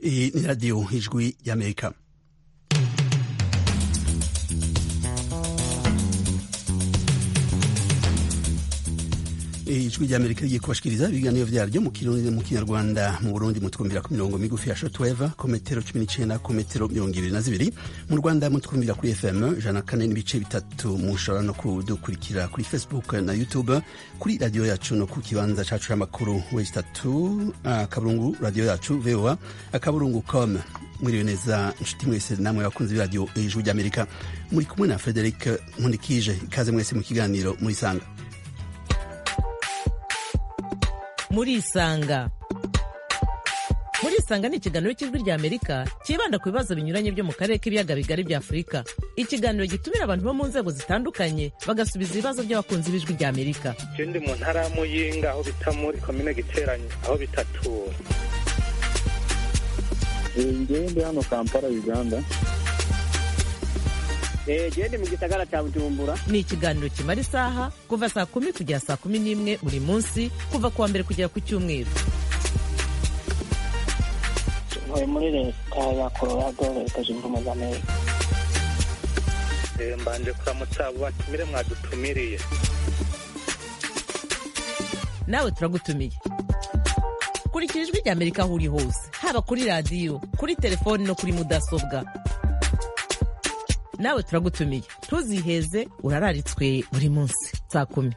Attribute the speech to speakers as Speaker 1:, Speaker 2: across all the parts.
Speaker 1: Iyi ni radiyo ijwi y'amerika ijwi ry'amerika rigiye kubashikiriza ibiganiro vyaryo mu kirundi mu kinyarwanda mu burundi mutwumvira ku mirongo migufi ya shortwave ku metero cumi n'icenda ku metero mirongo ibiri na zibiri mu rwanda mutwumvira kuri fm ijana kane n'ibice bitatu mushobora no kudukurikira kuri facebook na youtube kuri radiyo yacu no ku kibanza cacu c'amakuru wesi tatu akaburungu radiyo yacu voa akaburungu com mwiriwe neza inshuti mwese namwe bakunzi b'iradiyo ijwi ry'amerika muri kumwe na frederic nkundikije ikaze mwese mu kiganiro murisanga
Speaker 2: murisanga murisanga ni ikiganiro cy'ijwi rya amerika cyibanda ku bibazo binyuranye byo mu karere k'ibiyaga bigari bya afurika ikiganiro gitumira abantu bo mu nzego zitandukanye bagasubiza ibibazo by'abakunzi b'ijwi rya amerika
Speaker 3: je ndi mu ntara ya muyinga aho bita muri komine giteranye aho bitatura
Speaker 4: ngewe ndi hano kampala uganda
Speaker 5: gende mu gisagara cya bujumbura
Speaker 2: ni ikiganiro kimara isaha kuva saa kumi kugera saa kumi n'imwe buri munsi kuva ku wa mbere kugera ku cyumweru
Speaker 5: ntuye muri leta ya colorado leta zunze ubumwe za amerika
Speaker 3: Eh, mbanje kuramutsa abo batumire mwadutumiriye
Speaker 2: nawe turagutumiye kurikira ijwi rya amerika aho uri hose haba kuri radiyo kuri telefoni no kuri mudasobwa nawe turagutumiye ntuziheze urararitswe buri munsi saa kumi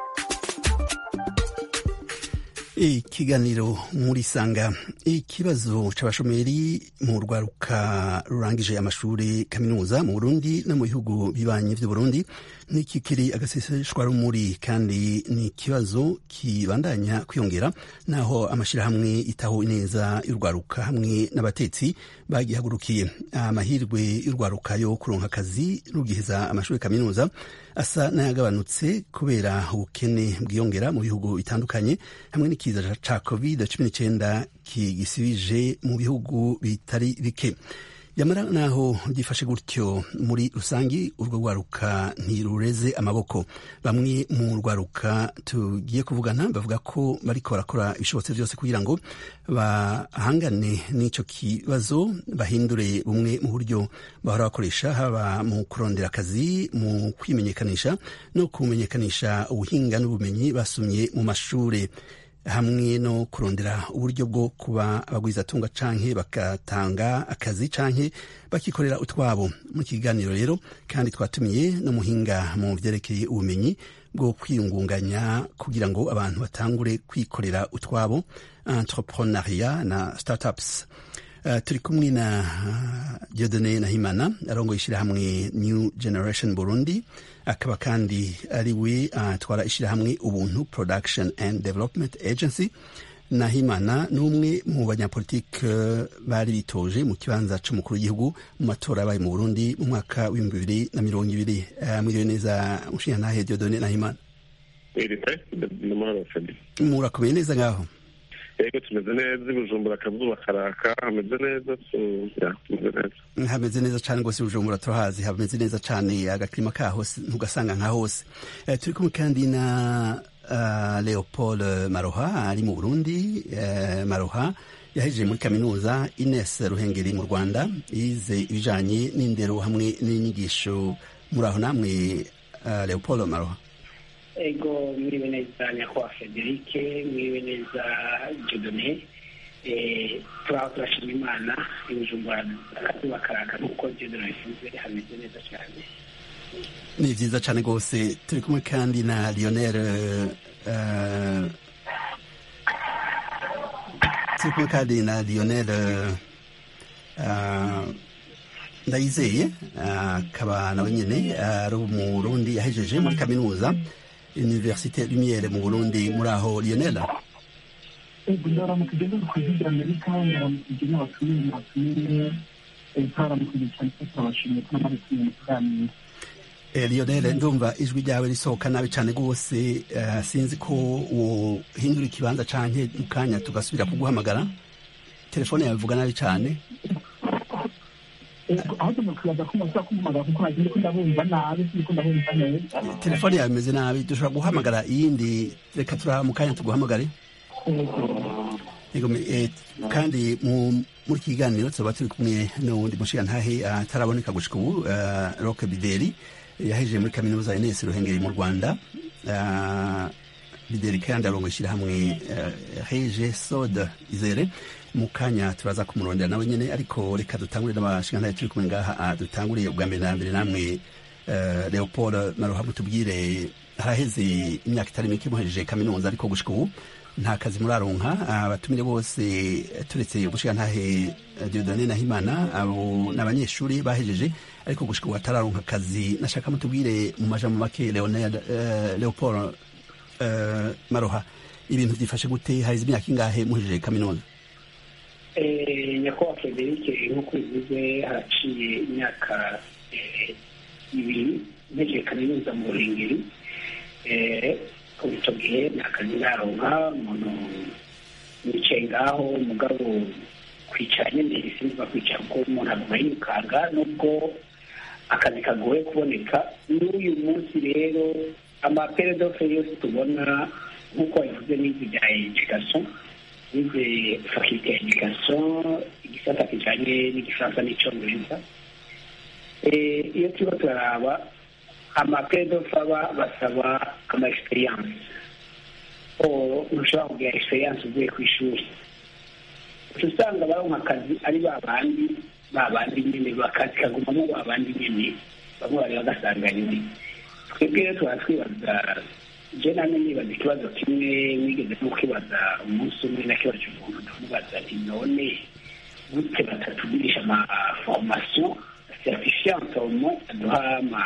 Speaker 1: ikiganiro muri sanga ikibazo c'abashomeri mu rwaruka rurangije amashuri kaminuza mu burundi no mu bihugu bibanyi vy'uburundi nikikiri agaseseshwa rumuri kandi ni ikibazo kibandanya kwiyongera naho amashirahamwe itaho neza y'urwaruka hamwe n'abatetsi bagihagurukiye amahirwe y'urwaruka yo kuronka akazi rugiheza amashuri kaminuza asa n'ayagabanutse kubera ubukene bwiyongera mu bihugu bitandukanye hamwe n'ikiza ca covid cumi n'icenda kigisibije mu bihugu bitari bike yamara naho gifashe gutyo muri rusangi urwo rwaruka ntirureze amaboko bamwe mu rwaruka tugiye kuvugana bavuga ko bariko barakora ibishobotse vyose kugira ngo bahangane n'ico kibazo bahindure bumwe mu buryo bahora bakoresha haba mu kurondera akazi mu kwimenyekanisha no kumenyekanisha ubuhinga n'ubumenyi basumye mu mashure hamwe no kurondera uburyo bwo kuba abagwizatunga canke bagatanga akazi canke bakikorera utwabo mu kiganiro rero kandi twatumiye n'umuhinga mu vyerekeye ubumenyi bwo kwiyungunganya kugira ngo abantu batangure kwikorera utwabo entrepreneuria na startups Uh, turi kumwe na uh, Dieudonne Nahimana arongoye ishirahamwe New Generation Burundi akaba kandi ari we atwara uh, ishirahamwe Ubuntu Production and Development Agency Nahimana ni umwe mu banyapolitike bari bitoje mu kibanza c'umukuru w'igihugu mu matora yabaye mu Burundi mu mwaka w'ibihumbi bibiri na mirongo ibiri mwiriwe neza mushingantahe Dieudonne Nahimana murakomeye neza ngaho
Speaker 4: yego tumeze neza ibujumbura akazuba karaka hameze neza tumeze neza
Speaker 1: hameze neza cane rwose ibujumbura turahazi hameze neza cane agakirima kaho ntugasanga nka hose uh, turi kumwe kandi na uh, leopold maroha ari mu burundi uh, maroha yahejeje muri kaminuza ines ruhengeri mu rwanda yize ibijanye n'indero hamwe n'inyigisho muri aho namwe uh, leopold maroha
Speaker 5: ego mwiriwe neza nyakubahwa federike mwiriwe neza jodone turaho turashima imana ibijumbura akazuba karaka nk'uko jodone bivuze hameze neza cyane
Speaker 1: ni vyiza cane rwose turi kumwe kandi na lionel uh, turi kumwe kandi na lionel uh, ndayizeye akaba uh, nawe nyene ari uh, mu burundi yahejeje muri kaminuza universite lumiere mu burundi muri aho lionel
Speaker 6: ndaramukije ndi ku ijwi ry'amerika ndaramukije n'abatumire n'abatumire twaramukije cyane ko turabashimiye ko namari kumwe mu kiganiro
Speaker 1: lionel ndumva ijwi ryawe risohoka nabi cyane rwose sinzi ko wohindura ikibanza canke mu kanya tugasubira kuguhamagara telefone yawe ivuga nabi cyane
Speaker 6: ahubwo nokwibaza ko muza kumpamagara kuko nagiye ko ndabumva nabi siniko ndabumva neza
Speaker 1: telefone yawe imeze nabi dushobora guhamagara iyindi reka turaha mu kanya tuguhamagare Yego, me- eh, kandi mu- muri iki kiganiro tuba turi kumwe n'uwundi mushigantahe ataraboneka gushika ubu eh, roke bideri yahejeje muri kaminuza ines ruhengeri mu rwanda Eh, bideri kandi arongo ishyirahamwe eh, heje soda izere mu kanya turaza kumurondera nawe nyene ariko reka dutangure n'abashigantahe turi kumwe ngaha ah, dutanguriye ubwa mbere na mbere namwe eh, leopold maruha mutubwire haraheze imyaka itari mike muhejeje kaminuza ariko gushika ubu nta kazi muraronka abatumire bose turetse umushigantahe Dieudonne Nahimana abo ni abanyeshuri bahejeje ariko gushika ubu batararonka akazi nashaka mutubwire mu majambo make Leonard eh, Leopold eh, Maroha ibintu byifashe gute haheze imyaka ingahe muhejeje kaminuza
Speaker 5: Eh, nyakubahwa frederic nk'uko bivuze haraciye imyaka eh, ibiri ntegeje kaminuza mu ruhengeri Eh, kuva icyo gihe nta kazi ndaronka umuntu yicaye ngaho umugabo kwicara nyine sinziba kwicara kuko umuntu aguma yirukanga nubwo akazi kagoye kuboneka n'uyu munsi rero amaperedofe yose tubona nk'uko wabivuze n'izi bya education nize fakilite ya education igisata kijanye n'igifaransa n'icongereza Eh, iyo turiko turaraba amaperedofe aba basaba ama experience ntushobora kugira experience uvuye ku ishuri uca usanga baronka akazi ari ba bandi ba bandi nyene bakazi kagumamo ba bandi nyene bamwe bari bagasanga nyine twebwe rero tuba twibaza je namwe nibaza ikibazo kimwe nigeze no kwibaza umunsi umwe nakibaje umuntu ndamubaza nti none gute batatugurisha ama formation certifiante au moins aduha ama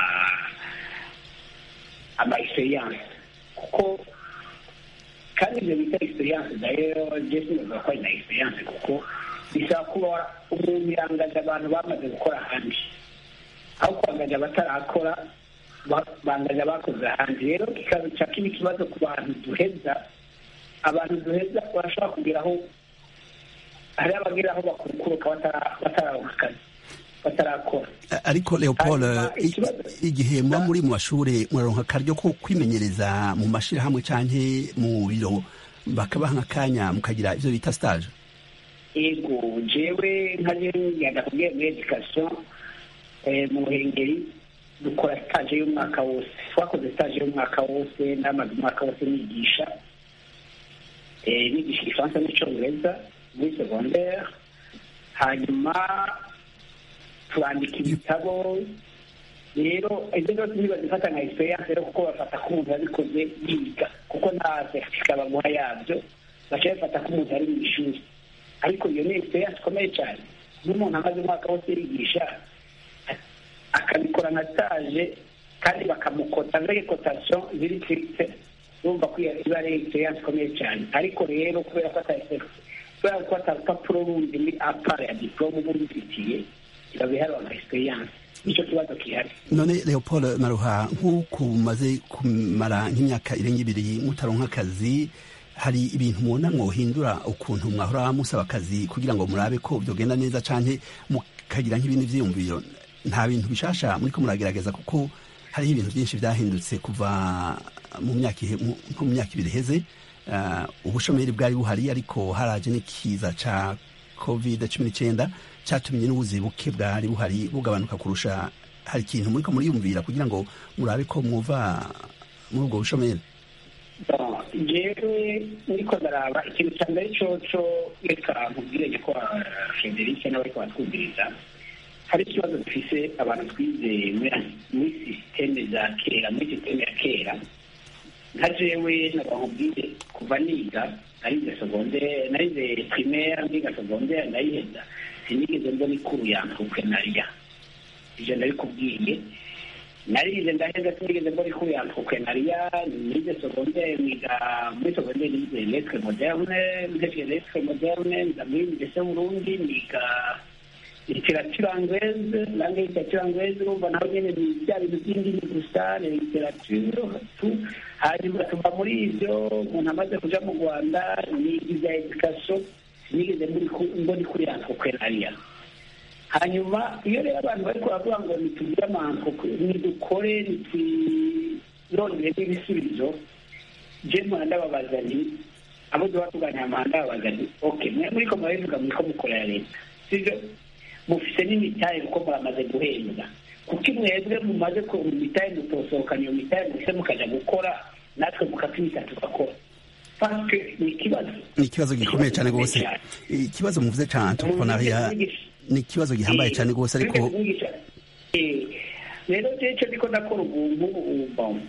Speaker 5: ama experience kuko kandi ibyo bita experience nayo je sinibaza ko ari na experience kuko bisaba kuba umuntu yangaje abantu bamaze gukora ahandi aho kwangaje abatarakora ba- bangaje abakoze ahandi rero kikaba ca kiba ikibazo ku bantu duheza abantu duheza barashobora kugeraho hari abageraho bakurukuruka batara- batararonka akazi batarakora
Speaker 1: A- ariko Leopold
Speaker 5: Hanyuma
Speaker 1: i-
Speaker 5: ikibazo-
Speaker 1: igihe muba muri mu mashure muraronka akaryo ko kwimenyereza mu mashirahamwe canke mu biro bakabaha nk'akanya mukagira ivyo bita stage
Speaker 5: ego jewe nka ngenda kubwiye muri education eh, mu ruhengeri dukora stage y'umwaka wose twakoze stage y'umwaka wose namaze umwaka wose nigisha eh, nigisha igifaransa n'icongereza muri secondaire hanyuma turandika ibitabo rero ibyo byose ntibazifata nka experience rero kuko bafata ko umuntu yabikoze yiga kuko nta certificat baguha yabyo baca bafata ko umuntu ari mu ishuri ariko iyo ni experience ikomeye cyane n'umuntu amaze umwaka wose yigisha akabikora nka stage kandi bakamukota avec cotation ziri fixe urumva ko iyo iba ari experience ikomeye cyane ariko rero kubera ko ata kubera ko ata rupapuro rundi muri apara ya diplome uba ubifitiye biba biharwa nka experience nicyo kibazo gihari
Speaker 1: none Leopold Maruha nk'uko mumaze kumara nk'imyaka irenga ibiri mutaronka akazi hari ibintu mubona mwohindura ukuntu mwahora musaba akazi kugira ngo murabe ko byogenda neza canke mukagira nk'ibindi vyiyumviro nta bintu bishasha muriko muragerageza kuko hariho ibintu byinshi vyahindutse kuva mu myaka ihe- mu- nko mu myaka ibiri iheze Ah, ubushomeri bwari buhari ariko haraje n'ikiza ca covid cumi n'icyenda cyatumye n'ubuzi buke bwari buhari bugabanuka kurusha hari ikintu muriko muriyumvira kugira ngo murabe ko mwuva muri ubwo bushomeri
Speaker 5: Bon, jewe niko ndaraba ikintu cya mbere coco reka nkubwire ko frederic n'abariko batwumviriza hari ikibazo dufise abantu twize muri- muri sisiteme za kera muri sisiteme ya kera nka jewe nabakubwire kuva niga narize secondaire narize primaire ndiga secondaire ndayiheza sinigeze mbona ikuru ya entrepreneuria ivyo ndabikubwiye narize ndaheza sinigeze mbona ikuru ya entrepreneuria nize secondaire niga muri secondaire nize lettre moderne ntevye lettre moderne nza muri université burundi niga literature anglaise langue literature anglaise urumva naho nyene ni bya bintu by'indimi gusa ni literature tu hanyuma tuva muri ivyo umuntu amaze kuja mu rwanda niga ivya education sinigeze mbona ikuru ya entrepreneuria hanyuma iyo rero abantu bariko baravuga ngo nitugire amanko nidukore nitwirondere n'ibisubizo je mpora ndababaza nti abo duha tuganira amahanda babaza nti ok mwe muriko murabivuga muriko mukorera leta sivyo mufise n'imitahe kuko muramaze guhembwa kuko mwebwe mumaze ku mitahe mutosohokana iyo mitahe mufise mukaja gukora natwe mukatwita tugakora paske ni ikibazo
Speaker 1: ni ikibazo gikomeye cyane rwose ikibazo muvuze cyane entrepreneuria ni ikibazo gihambaye cyane rwose ariko
Speaker 5: Eh, rero je ico ndiko ndakora ubu ngubu bon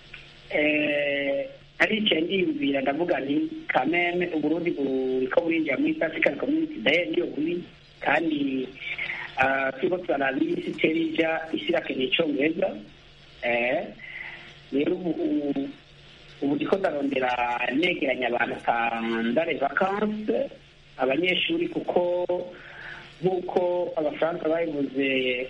Speaker 5: eh, aricaye ndiyumvira ndavuga nti kameme uburundi buriko burinjira muri east african community daye niyo buri kandi ah, turiko turaraba isi itera ija isi irakeneye icongereza Eh, rero ubu ubu- ubu ndiko ndarondera negeranya abantu kandare vacanse abanyeshuri kuko nk'uko abafaransa babivuze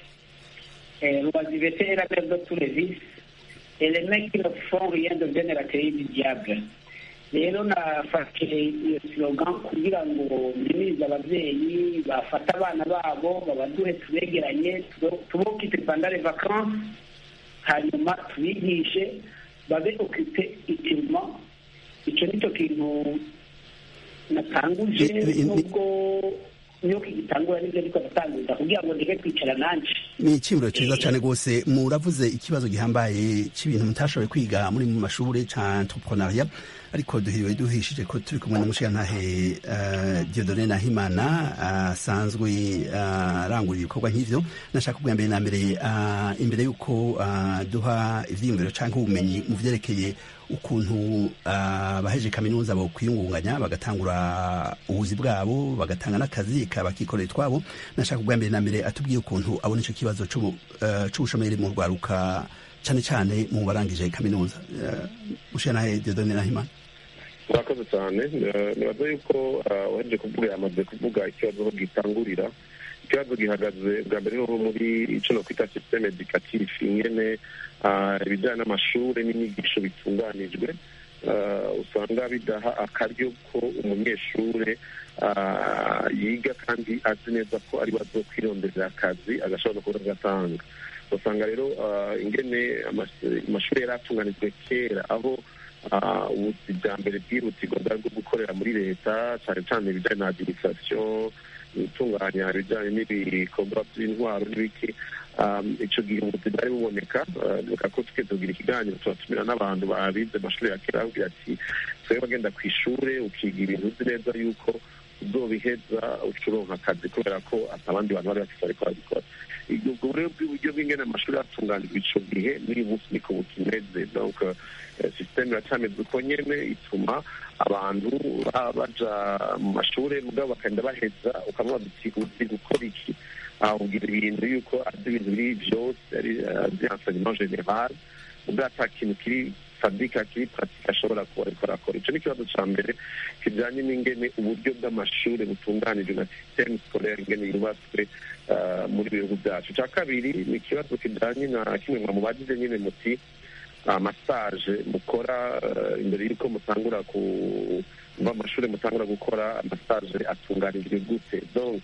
Speaker 5: eh, l'oisiveté est la mère de tous les vices et les mecs qui ne font rien deviennent la clé du diable rero nafashe iyo slogan kugira ngo mpimirize ababyeyi bafate abana babo babaduhe tubegeranye tubokipe pendant les vacances hanyuma tubigishe babe okipe itirima icyo ni cyo kintu natanguje
Speaker 1: Ni- ni-
Speaker 5: nubwo niyo kigitangura nibyo ariko ndatanguza kugira ngo ndeke kwicara nanje
Speaker 1: ni icyiburo cyiza cyane rwose muravuze ikibazo gihambaye cy'ibintu mutashoboye kwiga muri mu mashuri cya entrepreneuria ariko duhiriwe duhishije ko turi kumwe n'umushirantahe uh, Dieudonne Nahimana asanzwe uh, arangurira ibikorwa nk'ivyo nashaka kubwira mbere na mbere uh, imbere y'uko uh, duha ivyiyumviro canke ubumenyi mu vyerekeye ukuntu uh, baheje kaminuza bo kwiyungunganya bagatangura ubuzi bwabo bagatanga n'akazi kabakikorera twabo nashaka kubwira mbere na mbere atubwiye ukuntu abona ico kibazo c'ubu- uh, c'ubushomeri mu rwaruka cane cane mu barangije kaminuza uh, mushirantahe Dieudonne Nahimana
Speaker 4: murakoze cyane Eh, nibaza yuko eh, uhejeje kuvuga yamaze kuvuga ikibazo aho gitangurira ikibazo gihagaze bwa mbere no muri icyo no kwita systeme educatif ingene ah, ibijyanye n'amashuri n'inyigisho bitunganijwe eh, usanga bidaha akaryo ko umunyeshuri ah, yiga kandi azi neza ko ari bazo kwirondera akazi agashobora no kubona agatanga usanga rero ah, ingene amas- amashuri yari atunganijwe kera aho ah, ubuzi bwa mbere bwihutirwa bwari bwo gukorera muri leta cyane cyane ibijyanye na adirisasiyo gutunganya ibijyanye n'ibikorwa by'intwaro n'ibiki Um, ico gihe ubuzi bwari buboneka uh, reka ko tuke tugira ikiganiro tubatumira n'abantu babize amashuri ya kera babwira ati twebwe bagenda ku ishure ukiga ibintu uzi neza yuko uzobiheza uca uronka akazi kubera ko ata abandi bantu bari bafite ariko babikora ubwo rero bw'uburyo bw'ingene amashuri atunganijwe ico gihe n'uyu munsi niko bukimeze donc eh, systeme iracameze uko nyene ituma abantu ba- baja mu mashure mugabo bakagenda baheza ukamubaza uti uzi gukora iki ahubwira ibintu yuko azi ibintu biri byose ari azi enseignement general ubwo ata kintu kiri fabika kiri pratique ashobora kuba ariko arakora ico ni ikibazo ca mbere kijanye n'ingene uburyo bw'amashuri butunganijwe na systeme scolaire ingene yubatswe ah, muri bihugu byacu ica kabiri ni ikibazo kijanye na kimwe mwa mubajije nyine muti amasaje mukora eh, imbere y'uko mutangura ku mva amashuri mutangura gukora amasaje atunganijwe gute donc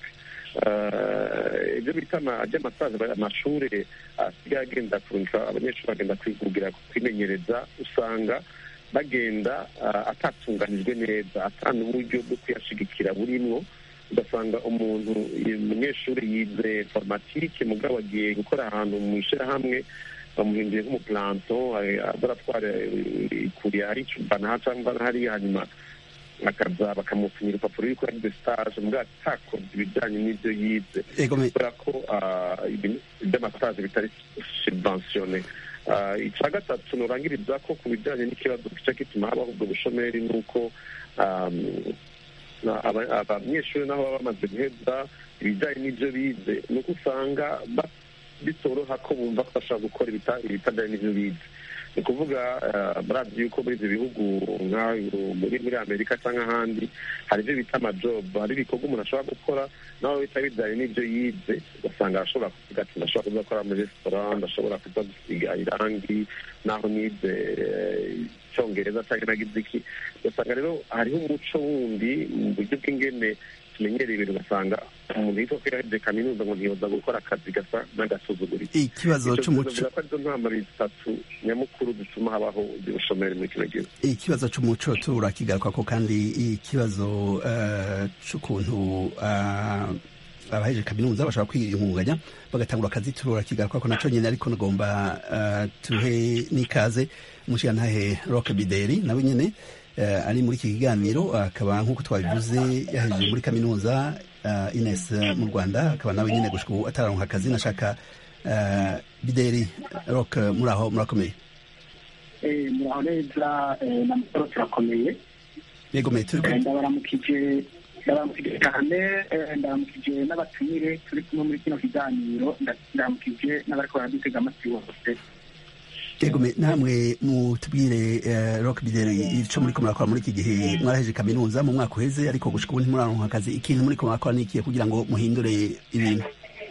Speaker 4: eh, ibyo bita ama- ry'amasaje amashuri asigaye agenda kurungika abanyeshuri bagenda kwigugira kwimenyereza usanga bagenda ah, atatunganijwe neza atanga uburyo bwo kuyashigikira burimwo ugasanga umuntu umunyeshuri yize informatike mugabo agiye gukora ahantu mu ishyirahamwe bamuhinduye nk'umuplanto azaratwara ikuriye hari icubana cyangwa hariya hanyuma akaza bakamusinyira urupapuro yuko yagize stage mugabo atakoze ibijyanye n'ibyo yize
Speaker 1: Ego me-
Speaker 4: kubera ko ah, ibintu by'amasaje bitari subventione Ah, icya gatatu nurangiriza ko ku bijyanye n'ikibazo gica gituma habaho ubwo bushomeri ni uko um, na- aba- abanyeshuri naho baba bamaze guheza ibijyanye n'ibyo bize ni uko usanga ba- bitoroha ko bumva ko bashobora gukora ibita- ibitajyanye n'ibyo bize ni ukuvuga eh, murazi yuko muri ibyo bihugu nka muri muri amerika cyangwa ahandi hari ibyo bita amajobu hari ibikorwa umuntu ashobora gukora nawe bita bijyanye n'ibyo yize ugasanga arashobora kuvuga ati ndashobora kuza gukora muri resitora ndashobora kuza gusiga irangi naho nize eh, icyongereza cyangwa nagize iki ugasanga rero hariho umuco wundi mu buryo bw'ingene tumenyereye ibintu ugasanga umuntu yitwa ko yarahejeje kaminuza ngo ntiyoza gukora akazi gasa n'agasuzuguriro
Speaker 1: ikibazo c'umuco
Speaker 4: ko arizo ntambara zitatu nyamukuru zituma habaho ubushomeri muri kino gihugu
Speaker 1: ikibazo c'umuco turakigarukako kandi ikibazo eh, c'ukuntu ah, abaheje kaminuza bashobora kwiyungunganya bagatangura akazi turakigarukako naco nyene ariko nagomba ah, tuhe n'ikaze umushigantahe rock bideri nawe nyene eh, ari muri iki kiganiro akaba nk'uko twabivuze yahejeje muri kaminuza uh, ines eh, mu rwanda akaba nawe nyene gushika ubu atararonka akazi nashaka eh, bideri rock muri aho murakomeye
Speaker 6: Eh, muraho neza eh, na mukoro turakomeye
Speaker 1: yego me turi
Speaker 6: Eh, ndabaramukije ndabaramukije cyane eh, ndabaramukije n'abatumire turi kumwe muri kino kiganiro nda- ndabaramukije n'abariko baradutega amatwi bose
Speaker 1: yego me namwe mutubwire eh, rock bideri ico muriko murakora muri iki gihe mwaraheje kaminuza mu mwaka uheze ariko gushika ubu ntimuraronka akazi ikintu muriko murakora nikiye kugira ngo muhindure ibintu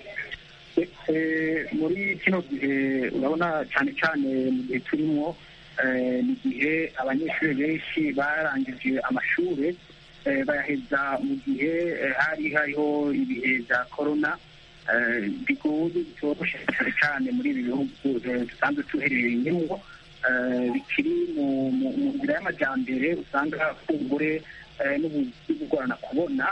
Speaker 6: Eh, muri kino gihe urabona cyane cyane mu gihe turimo eh, ni igihe abanyeshuri benshi barangije amashuri eh, bayaheza mu gihe eh, hari hariho ibihe bya korona eh, bigoye bitoroshe cyane cyane muri ibi bihugu eh, dusanzwe tuherereyemo eh, bikiri mu mu- mu nzira y'amajyambere usanga kumbure eh, n'ubuzi bugorana kubona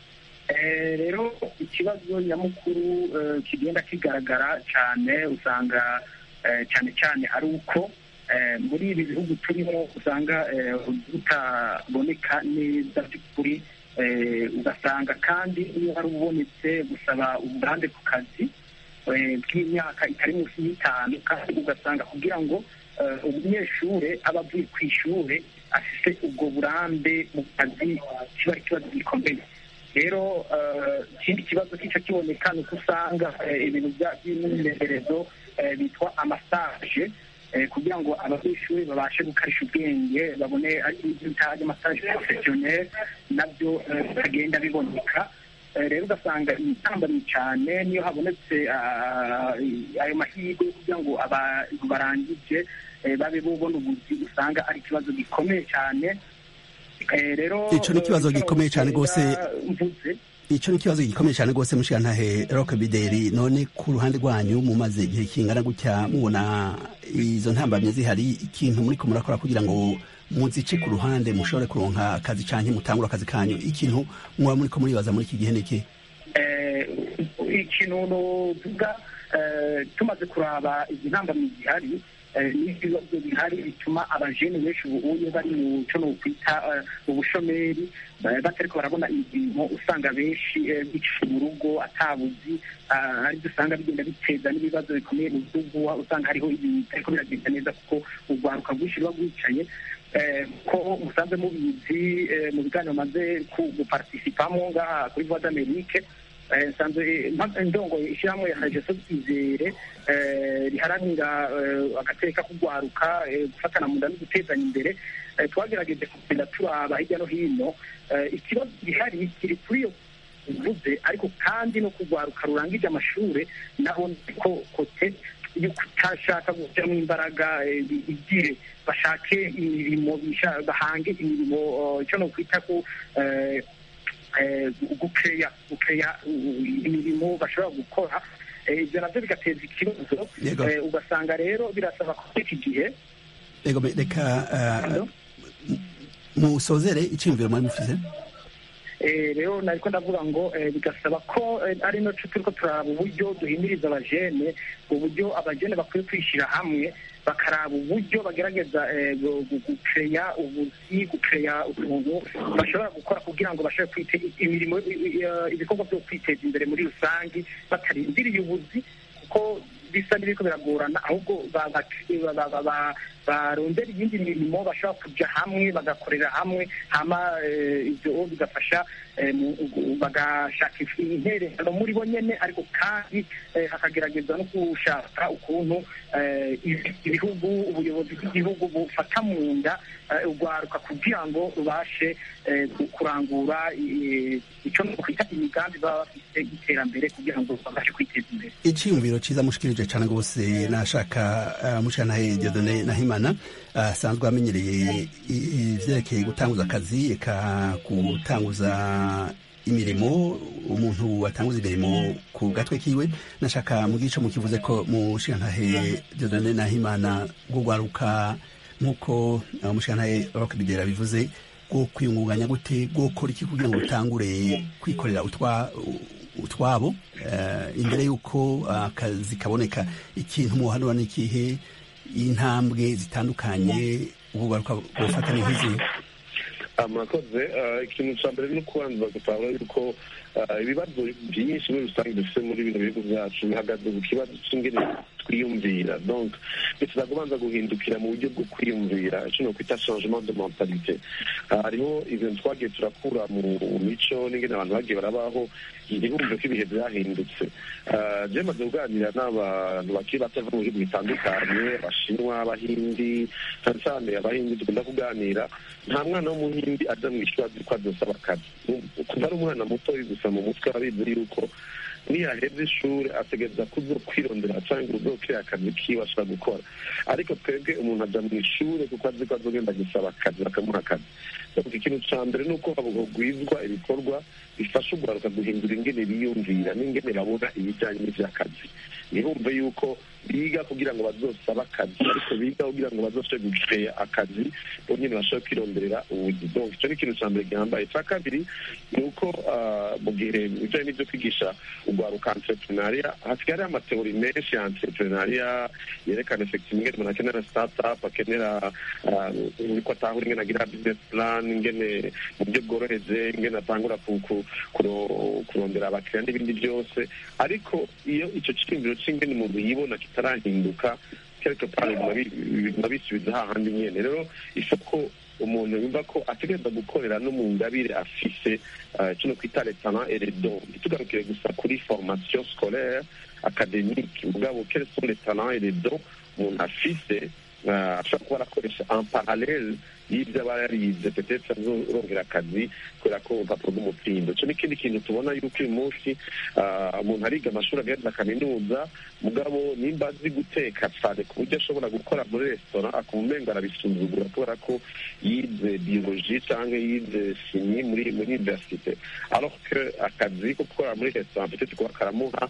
Speaker 6: Eh, rero ikibazo nyamukuru eh, kigenda kigaragara cyane usanga eh, cyane cyane ari uko eh, muri ibi bihugu turimo usanga eh, butaboneka neza by'ukuri eh, ugasanga kandi iyo hari ubonetse gusaba uburambe ku kazi eh, bw'imyaka itari munsi y'itanu kandi ugasanga kugira ngo eh, umunyeshuri aba avuye ku ishuri afite ubwo burambe mu kazi kiba ari ikibazo gikomeye rero eh, ikindi kibazo kica kiboneka ni uko usanga eh, ibintu bya- by'imyimenyerezo eh, bitwa amasaje eh, kugira ngo abanyeshuri babashe gukarisha ubwenge babone ibyo bita amasaje porofesiyoneri nabyo eh, bitagenda biboneka Eh, rero ugasanga intambamyi cyane niyo habonetse ah, ayo mahirwe yo kugira ngo abantu barangije eh, babe bubona ubuzi usanga ari ikibazo gikomeye cyane Eh, rero
Speaker 1: Ico ni ikibazo
Speaker 6: eh,
Speaker 1: gikomeye cane gose.
Speaker 6: mvuze
Speaker 1: ico ni ikibazo gikomeye cyane rwose mushigantahe rock bideri none ku ruhande rwanyu mumaze igihe kingana gutya mubona izo ntambamye zihari ikintu muriko murakora kugira ngo muzice ku ruhande mushobore kuronka akazi canke mutangura akazi kanyu ikintu muba muriko muribaza muri iki gihe niki
Speaker 6: eh, ikintu novuga eh, tumaze kuraba izi ntambamyi zihari eh, n'ibibazo bihari bituma abajene benshi ubuye bari mu cyo nokwita eh, ubushomeri eh, batariko barabona imirimo usanga benshi eh, bicaye mu rugo atabuzi ah, aribyo usanga bigenda biteza n'ibibazo bikomeye mu gihugu usanga hariho ibintu bitariko biragenda neza kuko urwaruka rwinshi ruba rwicaye eh, ko musanzwe mubizi eh, mu biganiro maze guparticipamo ngaha kuri voix d'amerique eh, nsanzwe mpa- ndongoye ishyirahamwe ya regeso izere eh, riharanira eh, agateka kugwaruka eh, gufatana mu nda no gutezanya imbere eh, twagerageje kugenda turaba hirya no hino eh, ikibazo gihari kiri kuri iyo uvuze ariko kandi no kugwaruka rurangije amashuri naho ko kote yo kutashaka gushyiramo imbaraga eh, bi- bigire bashake imirimo bisha- bahange imirimo eh, icyo no kwita ko eh, eh, gukeya gukeya uh, imirimo bashobora gukora Eh, ibyo nabyo bigateza ikibazo
Speaker 1: Yego.
Speaker 6: Eh, ugasanga rero birasaba ko muri iki gihe
Speaker 1: ego me- reka uh,
Speaker 6: Hello?
Speaker 1: musozere iciyumviro mwari mufise
Speaker 6: Eh, rero nariko ndavuga ngo eh, bigasaba ko eh, ari naco turiko turaraba uburyo duhimiriza abajene uburyo abajene bakwiye kwishyira hamwe bakaraba uburyo bagerageza eh, gu- gu- gukeya ubuzi gukeya utuntu bashobora gukora kugira ngo bashobore kwite imirimo i- i- i- ibikorwa byo kwiteza imbere muri rusange batarindiriye ubuzi kuko bisa n'ibiriko biragorana ahubwo ba- ba- ba- ba- ba- barondera iyindi mirimo bashobora kuja hamwe bagakorera hamwe hama eh, ivyo bigafasha eh, mu- gu- bagashaka if- intererano muri bo nyene ariko kandi eh, hakagerageza no gushaka ukuntu eh, ibi- ibihugu ubuyobozi bw'igihugu bufata mu nda eh, urwaruka kugira ngo rubashe eh, ku- kurangura eh, ico kwita imigambi baba bafise y'iterambere kugira ngo babashe kwiteza imbere
Speaker 1: iciyumviro ciza mushikirije cane rwose nashaka uh, mushigantahe diodone nahimana asanzwe amenyereye i- ivyerekeye gutanguza akazi eka gutanguza imirimo umuntu watanguza imirimo ku gatwe kiwe nashaka mu gice mukivuze ko mushikantahe Dieudonné Nahimana bwo gwaruka nk'uko umushikantahe Rock Bidera bivuze bwo kwiyungunganya gute bwo gukora iki kugira ngo utangure kwikorera utwa utwabo imbere y'uko akazi kaboneka ikintu muhanura n'ikihe intambwe zitandukanye ubugaruka bufata nk'izi
Speaker 4: murakoze ikintu cya mbere ni ukubanza gutahura yuko ibibazo byinshi muri rusange dufite muri bino bihugu byacu bihagaze ku kibazo cy'ingene twiyumvira donc bisaba kubanza guhindukira mu buryo bwo kwiyumvira icyo ni ukwita changement de mentalite hariho ibintu twagiye turakura mu mico n'ingene abantu bagiye barabaho ntibumve ko ibihe byahindutse je maze kuganira n'abantu bakiri bato bava mu bihugu bitandukanye abashinwa abahindi cyane cyane abahindi dukunda kuganira nta mwana w'umuhindi aja mu ishuri azi ko azosaba akazi kuva ari umwana muto gusa mu mutwe abizi yuko niyaheza ishuri ategereza kuzo kwirondera cyangwa uzokira akazi kiwe ashobora gukora ariko twebwe umuntu aja mu ishuri kuko azi ko azogenda gusaba akazi bakamuha akazi ikintu ca mbere ni uko hagwizwa ibikorwa bifasha urwaruka guhindura ingene biyumvira n'ingene babona ibijyanye n'ivy'akazi ntibumve yuko biga kugira ngo bazosaba akazi ariko biga kugira ngo bazoshobore gukeya akazi bonyine bashobore kwironderera ubuzi donc icyo ni ikintu cya mbere gihambaye icya kabiri ni uko mu gihe ibijyanye n'ibyo kwigisha urwaruka entrepreneuria hasigaye hariho amateori menshi ya entrepreneuria yerekana effective ingene umuntu akenera startup akenera ko atahura ingene agira business plan ingene mu buryo bworoheje ingene atangura kurondera abakiriya n'ibindi byose ariko iyo icyo cyiyumviro cy'ingene umuntu yibona kitarahinduka quelque part biguma bisubiza hahandi nyene rero isoko umuntu yumva ko ategereza gukorera no mu ngabire afise kino kwita les talents et les dons ntitugarukire gusa kuri formation scolaire académique mugabo quels sont les talents et les dons umuntu afise ashobora kuba arakoresha en parallele y'ibyo aba yarize petetre azorongera akazi kubera ko urupapuro rw'umutsindo icyo n'ikindi kintu tubona yuko uyu munsi umuntu ariga amashuri agaheza kaminuza mugabo nimba azi guteka cyane ku buryo ashobora gukora muri resitora akumva umengo arabisuzugura kubera ko yize biologie cyangwa yize chimie muri muri universite alors que akazi ko gukora muri resitora peut kuba karamuha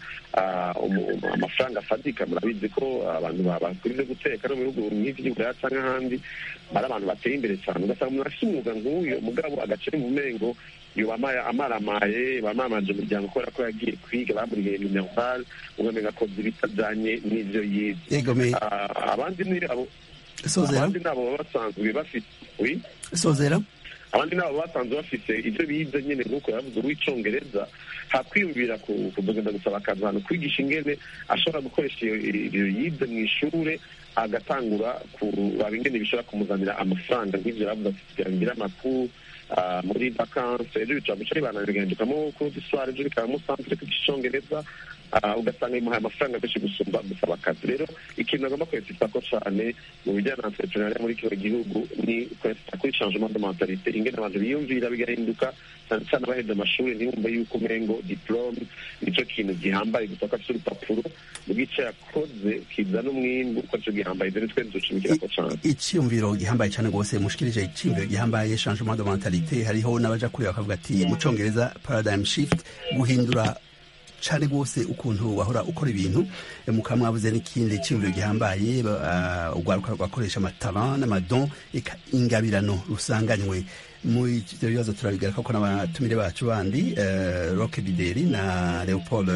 Speaker 4: amafaranga afatika murabizi ko abantu bakurize guteka no mu bihugu nk'ivy'uburaya cyangwa ahandi ari abantu bateye imbere cyane ugasanga umuntu afite umwuga nk'uyo mugabo agace mu mengo yoba amaramaye bamamanje umuryango kubera ko yagiye kwiga bamuriye minerval ugamenga akoze ibitajanye n'ivyo yize abandi ni abo abandi nabo baba basanzwe bafite oui
Speaker 1: sozera
Speaker 4: abandi nabo basanzwe bafite ibyo bize nyine nk'uko yavuze uw'icongereza hakwiyumvira kuzogenda gusaba akazi ahantu kwigisha ingene ashobora gukoresha iyo yize mu ishure agatangura kuraba ingene bishobora kumuzanira amafaranga nk'ivyo yavuze ati kugira ngire amakuru muri vakanse ejo bicara guca ribana bigahendukamo kuri soir ejo bikabamo centre kwigisha icongereza ugasanga bimuhaye amafaranga menshi gusumba gusaba akazi rero ikintu agomba kwesita ko cane mu bijyanye na entrepreneuria muri kino gihugu ni kwesita kuri changement de mentalite ingene abantu biyumvira bigahinduka cyane cyane abaheze amashuri ntibumve yuko umengo diplome nico kintu gihambaye gusa ko afite urupapuro bw'icyo yakoze kizana umwimbu ko arico gihambaye dore twe ducumikirako cane
Speaker 1: icyumviro gihambaye cyane rwose mushikirije icyumviro gihambaye changement de mentalite hariho n'abaja kuri bakavuga ati mu congereza paradigm shift guhindura cyane rwose ukuntu wahora ukora ibintu mukaba mwabuze n'ikindi cyumviro gihambaye urwaruka rwakoresha amatara n'amadon ingabirano rusanganywe muri ibyo bibazo turabigaruka ko n'abatumire bacu bandi roke bideri na leopold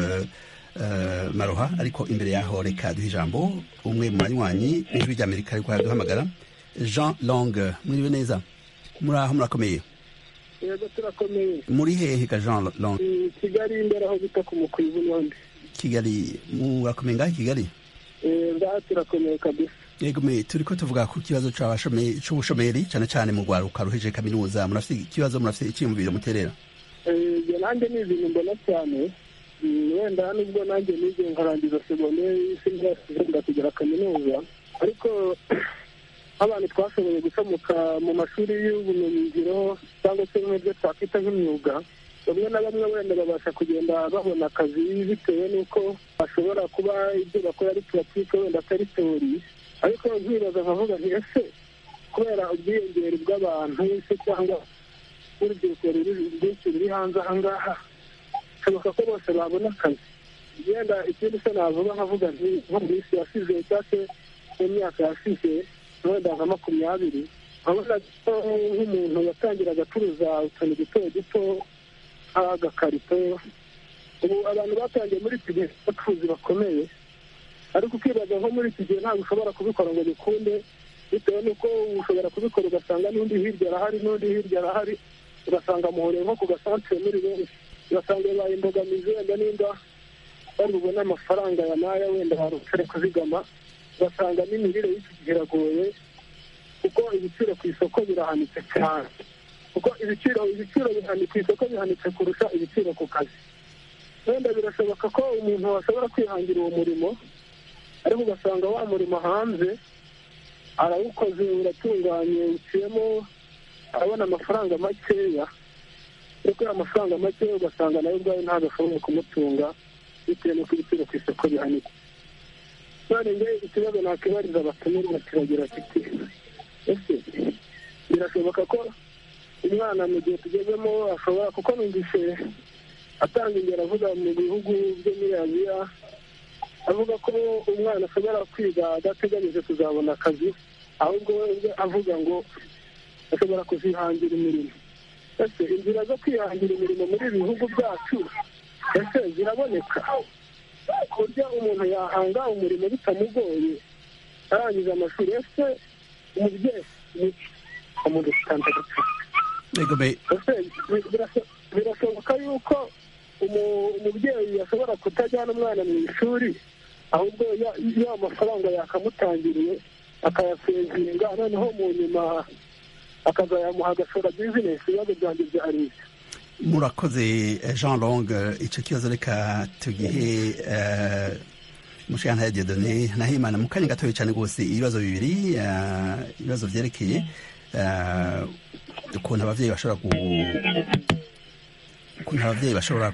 Speaker 1: maroha ariko imbere yaho reka duha ijambo umwe mu banywanyi n'ijwi ry'amerika ariko araduhamagara jean long mwiriwe neza muri aho murakomeye
Speaker 7: yego turakomeye
Speaker 1: muri hehe ka jean long
Speaker 7: kigali imbere aho bita ku mukwibu n'undi
Speaker 1: kigali murakomeye ngaho kigali
Speaker 7: ngaha turakomeye kabisa
Speaker 1: yego me turiko tuvuga ku kibazo c'ubushomeri cane cane mu rwaruka ruheje kaminuza murafite ikibazo murafite icyiyumviro muterera
Speaker 7: ibyo nanjye ni ibintu mbona cyane wenda nubwo nanjye nize nkarangiza segonderi sinzasubira kugera kaminuza ariko nk'abantu twashoboye gucamuka mu mashuri y'ubumenyingiro cyangwa se nk'ibyo twakwita nk'imyuga bamwe na bamwe wenda babasha kugenda babona akazi bitewe n'uko bashobora kuba ibyo bakora ari puratike wenda atari teori ariko nkibaza nkavuga nti ese kubera ubwiyongere bw'abantu se cyangwa n'urubyiruko rwinshi ruri hanze aha ngaha bishoboka ko bose babona akazi yenda ikindi se navuga nkavuga nti nko mu minsi yasize cyangwa se mu myaka yasize wenda nka makumyabiri urabona ko nk'umuntu yatangiraga acuruza utuntu duto duto nk'agakarito ubu abantu batangiye muri iki gihe abacuruzi bakomeye ariko ukibaza nko muri iki gihe ntabwo ushobora kubikora ngo bikunde bitewe n'uko ushobora kubikora ugasanga n'undi hirya arahari n'undi hirya arahari ugasanga muhoreye nko ku gasantere muri benshi ugasanga bibaye imbogamizi wenda nimba bari bubone amafaranga ya naya wenda barutare kuzigama ugasanga n'imirire y'iki gihe iragoye kuko ibiciro ku isoko birahanitse cyane kuko ibiciro ibiciro ku isoko bihanitse kurusha ibiciro ku kazi wenda birashoboka ko umuntu ashobora kwihangira uwo murimo ariko ugasanga wa murimo hanze arawukoze uratunganye uciyemo arabona amafaranga makeya ariko ya mafaranga makeya ugasanga nawe ubwawe ntabwo ashoboye kumutunga bitewe n'uko ibiciro ku isoko bihanitse none nge ikibazo nakibariza abatumirwa kiragira kiti ese birashoboka ko umwana mu gihe tugezemo ashobora kuko numvise atanga ingero avuga mu bihugu byo muri aziya avuga ko umwana ashobora kwiga adateganyije kuzabona akazi ahubwo we avuga ngo ashobora kuzihangira imirimo ese inzira zo kwihangira imirimo muri ibi bihugu byacu ese ziraboneka ku buryo umuntu yahanga umurimo bitamugoye arangiza amashuri ese umubyeyi ni umuntu utanze birashoboka yuko umubyeyi ashobora kutajyana umwana mu ishuri ahubwo ya mafaranga yakamutangiriye akayasevinga noneho mu nyuma akazayamuha agashora bizinesi ibibazo byanjye byari
Speaker 1: murakoze jean long icyo kibazo reka tugihe mushana ya dedone nahimana mu kanya gatoya cyane rwose ibibazo bibiri ibibazo byerekeye ukuntu ababyeyi bashobora ukuntu ababyeyi bashobora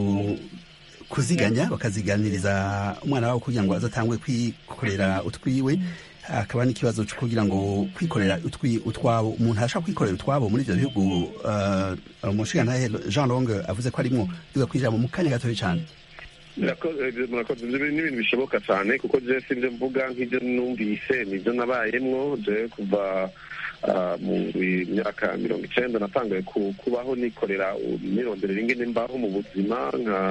Speaker 1: kuziganya bakaziganiriza umwana wabo kugira ngo azatangwe kwikorera utwiwe hakaba n'ikibazo cyo kugira ngo kwikorera utwabo umuntu arashaka kwikorera utwabo muri ibyo bihugu umushinga jean long avuze ko arimo biga kwijambo mu kanya gatoya cyane
Speaker 4: murakoze n'ibintu bishoboka cyane kuko je sinje mvuga nk'ibyo numvise nibyo nabayemwo je kuva mu myaka mirongo icyenda natangaye kubaho nikorera imyirondoro ingene mbaho mu buzima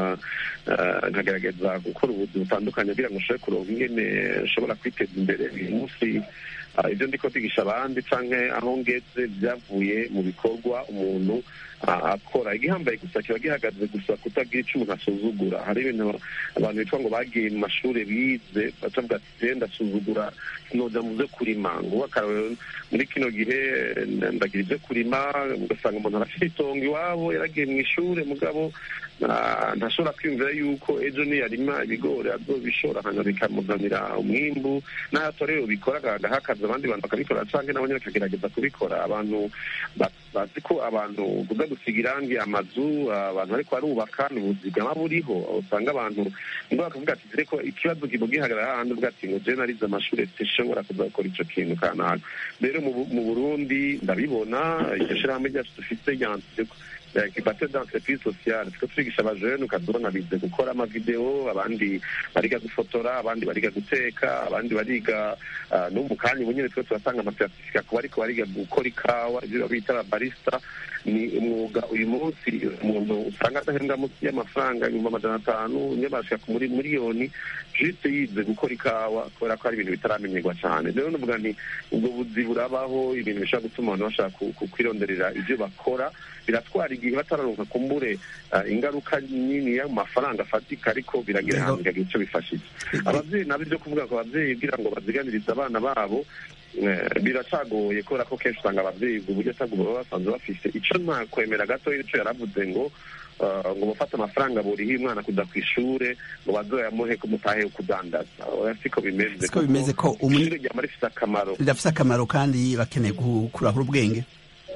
Speaker 4: nkagerageza gukora ubuzi butandukanye kugira ngo nshobore kuronka ingene nshobora kwiteza imbere uyu munsi ibyo ndiko kwigisha abandi canke aho ngeze byavuye mu bikorwa umuntu akora igihambaye gusa kiba gihagaze gusa kutagira ico umuntu asuzugura hari ibintu abantu bitwa ngo bagiye mu mashuri bize bacavuga ati je ndasuzugura sinoja mu vyo kurima nguwo akarorero muri kino gihe ndagira ivyo kurima ugasanga umuntu arafite itongo iwabo yaragiye mu ishure mugabo ntashobora kwiyumvira yuko ejo niyarima ibigori azobishora hanyuma bikamuzanira umwimbu n'ahatorero bikora agahakaza abandi bantu bakabikora canke nabo nyene bakagerageza kubikora abantu bazi ko abantu kuza gusiga irangi amazu abantu bariko barubaka ni ubuzigama buriho usanga abantu ngo bakavuga ati dore ko ikibazo kiba gihagarara hahandi uvuga ati ngo je narize amashuri sishobora kuza gukora ico kintu kanaka rero mu burundi ndabibona iryo shirahamwe ryacu dufise ryanditse kibate d'entreprise sociale twe twigisha abajene ukazibona bize gukora amavideo abandi bariga gufotora abandi bariga guteka abandi bariga no mu kanya ubu nyine twe turatanga amasertifika ku bariko bariga gukora ikawa ibyo bita ababarista ni umwuga uyu munsi umuntu usanga adahembwa munsi y'amafaranga ibihumbi amajana atanu niyo bashika muri miliyoni juste yize gukora ikawa kubera ko hari ibintu bitaramenyerwa cyane rero nuvuga nti ubwo buzi burabaho ibintu bishobora gutuma abantu bashaka kwironderera ibyo bakora biratwara igihe batararonka kumbure ingaruka nini y'amafaranga afatika ariko biragira ahantu bikagira icyo bifashije ababyeyi nabo ibyo kuvuga ngo ababyeyi kugira ngo baziganirize abana babo biracagoye kubera ko kenshi usanga ababyeyi uburyo ataguma baba basanzwe bafise icyo ntakwemera gato icyo yaravuze ngo ngo bafate amafaranga buriho umwana kuja ku ishure ngo bazoyamuhe kumutahe kudandaza siko bimeze
Speaker 1: siko bimeze ko
Speaker 4: ishure ryama rifise akamaro
Speaker 1: rirafise akamaro kandi bakeneye kurahura ubwenge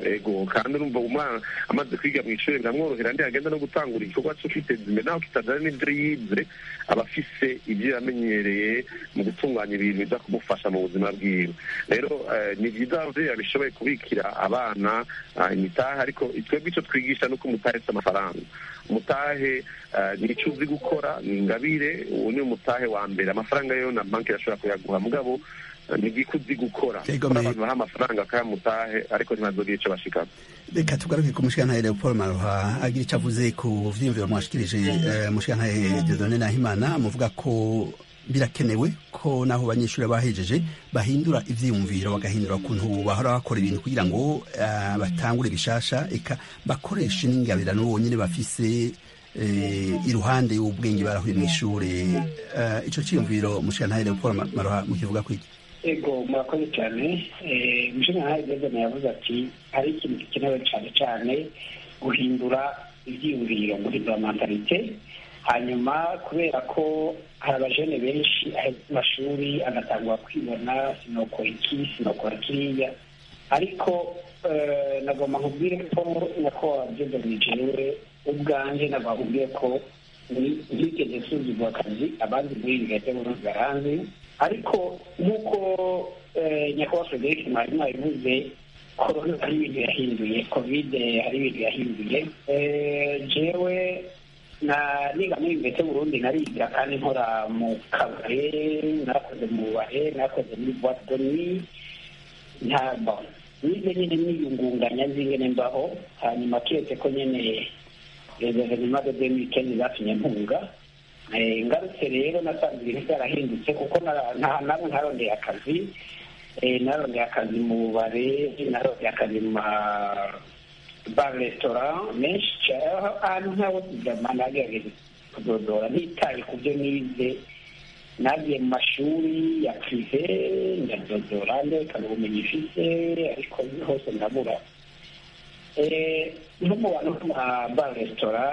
Speaker 4: ego kandi urumva umwana amaze kwiga mu ishuri biramworohera ntiyagenda no gutangura igikorwa cyo kwiteza imbere naho kitajyana n'ibyo yize aba afise ibyo yamenyereye mu gutunganya ibintu biza kumufasha mu buzima bwiwe rero ni byiza ababyeyi babishoboye kubikira abana imitahe ariko twebwe icyo twigisha ni uko umutahe si amafaranga umutahe ni icyo uzi gukora ni ingabire uwo ni umutahe wa mbere amafaranga yo na banki irashobora kuyaguha mugabo ni igiko uzi gukora abantu baha amafaranga akayamutahe ariko ntibazogire icyo bashikamo
Speaker 1: reka tugaruke ku mushikantahe leopold maroha agira icyo avuze ku vyiyumviro mwashikirije mushikantahe dieudonne nahimana muvuga ko birakenewe ko naho abanyeshuri bahejeje bahindura ivyiyumviro bagahindura ukuntu bahora bakora ibintu kugira ngo uh, batangure bishasha eka bakoreshe n'ingabirano bonyene bafise uh, iruhande y'ubwenge barahuye mw'ishure uh, ico ciyumviro mushikantahe leopold maroha mukivuga kwiki
Speaker 5: ego murakoze cyane umushinga nkaho dezone yavuze ati hari ikintu gikenewe cyane cyane guhindura ibyiyumviro guhindura mentalite hanyuma kubera ko hari abajene benshi aheza amashuri agatangwa kwibona sinokora iki sinokora kiriya ariko nagomba nkubwire ko nyakubahwa dezone jewe ubwanjye nagomba nkubwire ko ntigeze nsuzugura akazi abandi muri ibi gace burundi baranzi ariko nk'uko nyakubahwa frederic mwarimu yabivuze korona hari ibintu yahinduye kovide hari ibintu yahinduye jewe na niga muri mbese burundi nariga kandi nkora mu kabare nakoze mu bubare nakoze muri boite de nuit ntabwo nize nyine niyungunganya nzingene mbaho hanyuma keretse ko nyine guverinoma de demikeni zatumye mpunga ngarutse rero nasanze ibintu byarahindutse kuko ntabwo ntarondeye akazi narondeye akazi mu bubare narondeye akazi mu ba resitora menshi ahantu nk'aho tujyama nagerageje kudodora ntitaye ku byo nize nagiye mu mashuri ya prive ndadodora nderekana ubumenyi ifite ariko hose ndabura nko mu bantu nko mu ba resitora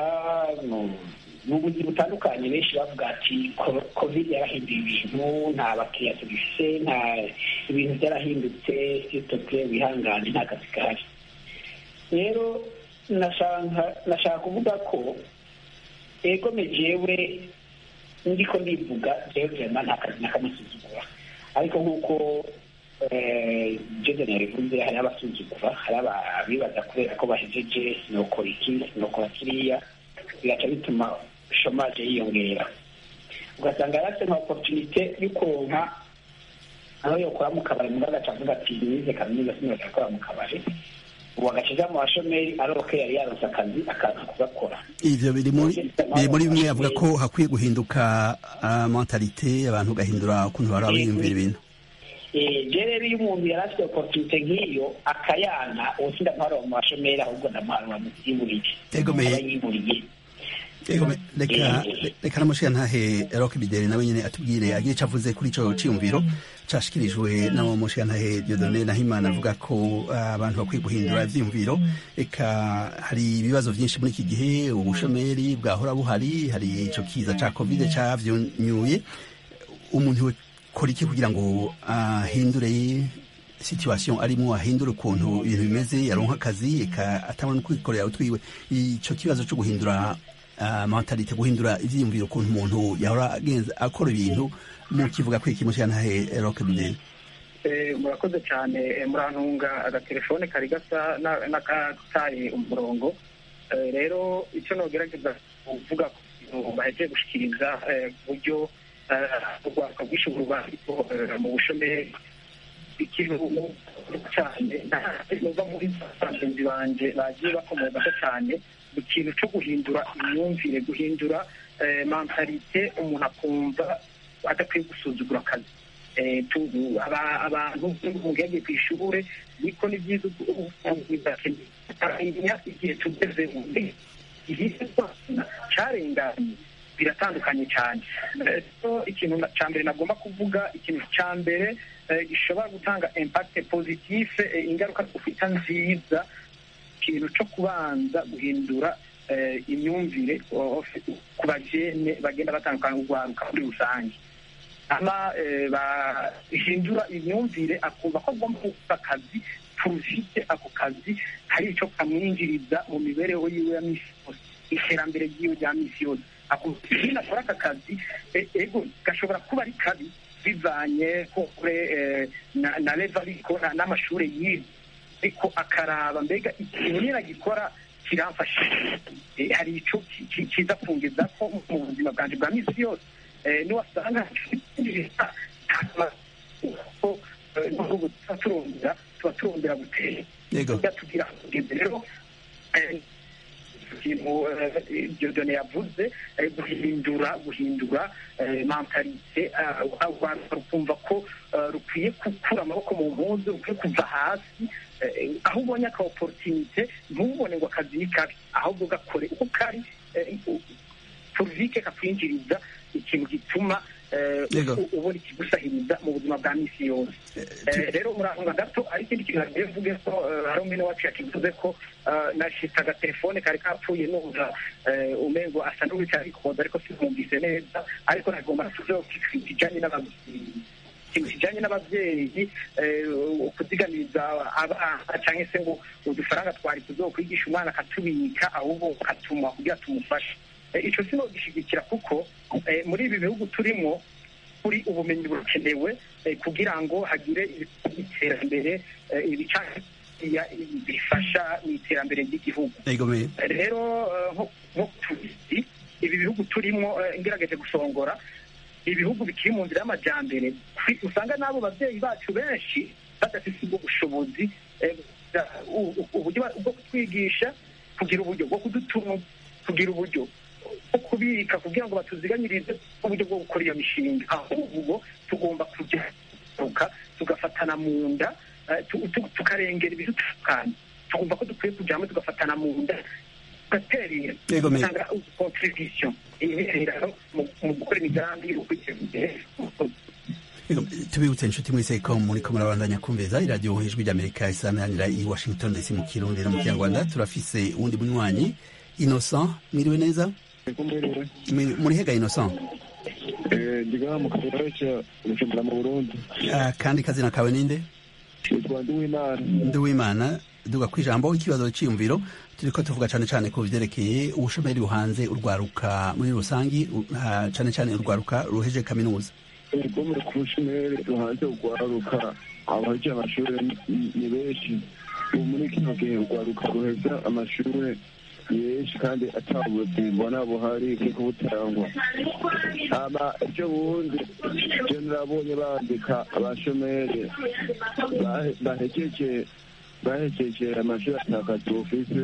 Speaker 5: mu buzi butandukanye benshi bavuga ati covid yarahinduye ibintu nta bakiriya tugifite nta ibintu byarahindutse sitoke wihangane nta kazi gahari rero nashaka kuvuga ko ego jewe ndiko ndivuga jewe vrema nta kazi nakamusuzugura ariko nk'uko jodeni yabivuze hari abasuzugura hari abibaza kubera ko bahejeje sinokora iki sinokora kiriya bigaca bituma shomaje yiyongera ugasanga yarafite nka oporutunite yo kuronka aho yokora mu kabari mugabo agaca avuga ati nize kaminuza sinoza gukora mu kabari ubu agaca mu bashomeri aroke yari yaronse akazi akaza kugakora
Speaker 1: ivyo biri muri biri muri bimwe avuga ko hakwiye guhinduka mentalite abantu bagahindura ukuntu baraba biyumvira ibintu
Speaker 5: je rero iyo umuntu yari afite oporutunite nk'iyo akayana ubu sindamuharura mu bashomeri ahubwo ndamuharura mu vyiburiye
Speaker 1: egomeye
Speaker 5: yiburiye
Speaker 1: reka reka namushiya ntahe rock bideri nawe nyene atubwire agire ico avuze kuri ico ciyumviro cashikirijwe nabo mushiya ntahe Dieudonne Nahimana avuga ko abantu bakwiye guhindura ivyiyumviro eka hari ibibazo vyinshi muri iki gihe ubushomeri bwahora buhari hari ico kiza ca covid cavyunyuye umuntu kora iki kugira ngo ahindure situation arimo ahindura ukuntu ibintu bimeze yaronka akazi eka atabona kwikorera utwiwe ico kibazo co guhindura uh, mentalite guhindura ivyiyumviro ukuntu umuntu yahora agenza akora ibintu mu kivuga ko iki mushya ntahe rock bideni
Speaker 6: murakoze cyane murantunga agatelefone kari gasa n'akataye umurongo rero icyo nogerageza kuvuga ku bahejeje gushikiriza uburyo urwaka bw'ishobora bariko mu bushomeri ikintu cyane nuva muri bagenzi banje bagiye bakomoka cyane ikintu cyo guhindura imyumvire guhindura mentalite umuntu akumva adakwiye gusuzugura akazi abantu umuntu yagiye ku ishuri niko ni byiza ukamenya igihe tugeze mu igihe cyarenganye biratandukanye cyane ikintu cya mbere nagomba kuvuga ikintu cya mbere gishobora gutanga impact positive ingaruka dufita nziza ikintu cyo kubanza guhindura imyumvire ku bagene bagenda batandukana urwaruka muri rusange ama bahindura imyumvire akumva ko agomba gukora akazi tufite ako kazi kamwinjiriza mu mibereho yiwe ya misi yose iterambere ryiwe rya misi yose akubwira akora aka kazi e- ego gashobora kuba ari kabi bivanye kure eh, na na leva ariko na- n'amashure yiwe ariko akaraba mbega ikintu nyine agikora kiramfasha Eh, hari ico ki- ki- kiza kungeza ko mu buzima bwanje bwa misi yose Eh, niwasanga nubwo tuba turondera tuba turondera gutera
Speaker 1: Yego.
Speaker 6: tugira kugeza rero eh, ikintu eh, Dieudonne yavuze eh, guhindura guhindura eh, mentalite ah, abantu rukumva ko eh, rukwiye gukura amaboko mu mpuzu rukwiye kuva hasi eh, aho ubonye aka opportunité ntubone ngo akazi ni kabi ahubwo gakore uko kari eh, turvike kakwinjiriza ikintu gituma eh,
Speaker 1: Yego.
Speaker 6: u- ubona ikigusahiriza mu buzima bwa misi yose Eh, rero murahunga gato ari ikindi kintu nagiye mvuge ko eh, hari umwene wacu yakivuze ko eh, nashitse agatelefone kari kapfuye numva eh, umengo asa n'uwicaye arikoza ariko sinumvise neza ariko nagomba tuzeho kijanye n'ababyeyi ikintu kijanye n'ababyeyi eh, kuzigamiriza abana cyangwa se ngo udufaranga twari tuzokwigisha umwana akatubika ahubwo akatuma kugira tumufashe Eh, ico sinogishigikira kuko eh, muri ibi bihugu turimo kuri ubumenyi burakenewe eh, kugira ngo hagire iterambere eh, ibica- ya- bifasha mu iterambere ry'igihugu
Speaker 1: Yego me.
Speaker 6: rero eh, nko nko tuzi ibi bihugu turimo eh, ngerageje gusongora ibihugu bikiri mu nzira y'amajyambere kwi- usanga n'abo babyeyi bacu benshi badafite ubwo bushobozi eh, u- u- uburyo bwo kutwigisha kugira uburyo bwo kudutunga kugira uburyo bwo kubika kugira ngo batuziganyirize uburyo bwo gukora iyo mishinga ahubwo tugomba kujya tuka tugafatana mu nda eh, tu- tu- tukarengera ibidutandukanye tugomba ko dukwiye kujya hamwe tugafatana mu nda tugaterera
Speaker 1: Yego, me-
Speaker 6: gutanga contribution intererano mu mu gukora imigambi yo kwiteza imbere
Speaker 1: Yego, tubibutse inshuti mwese ko muri ko murabandanya kumviriza iradiyo ijwi ry'amerika isaranira i washington ndetse mu kirundi no mu kinyarwanda turafise uwundi munywanyi innocent mwiriwe neza Mwi- muri hega innocent
Speaker 8: ndiga mu karere ca bujumbura mu burundi
Speaker 1: Ah, kandi kazina kawe ninde
Speaker 8: yitwa ndiwimana
Speaker 1: ndi w'imana duga ku ijambo ikibazo cyiyumviro turiko tuvuga cane cane ku vyerekeye ubushomeri buhanze urwaruka muri rusangi u- ah, cane cane urwaruka ruheje kaminuza
Speaker 8: rwo muri ku bushomeri ruhanze urwaruka abahejeje amashuri ni- ni benshi ubu muri kino gihe urwaruka ruheza amashuri ni benshi kandi atabuzi mbona buhari bwo butangwa ama ibyo bundi je narabonye bandika abashomeri bahe- bahejeje bahejeje amashuri atakazi bufise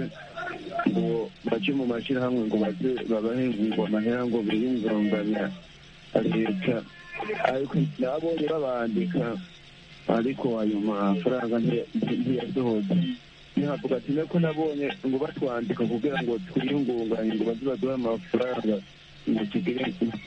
Speaker 8: ngo baje mu mashirahamwe ngo baze babahingurwa amahera ngo biyungunganya leta ariko nabonye babandika ariko ayo mafaranga nti- nti- ntiyasohoze ntihavuga ati nako nabonye ngo batwandika kugira ngo twiyungunganye ngo baze baduhe amafaranga ngo tugire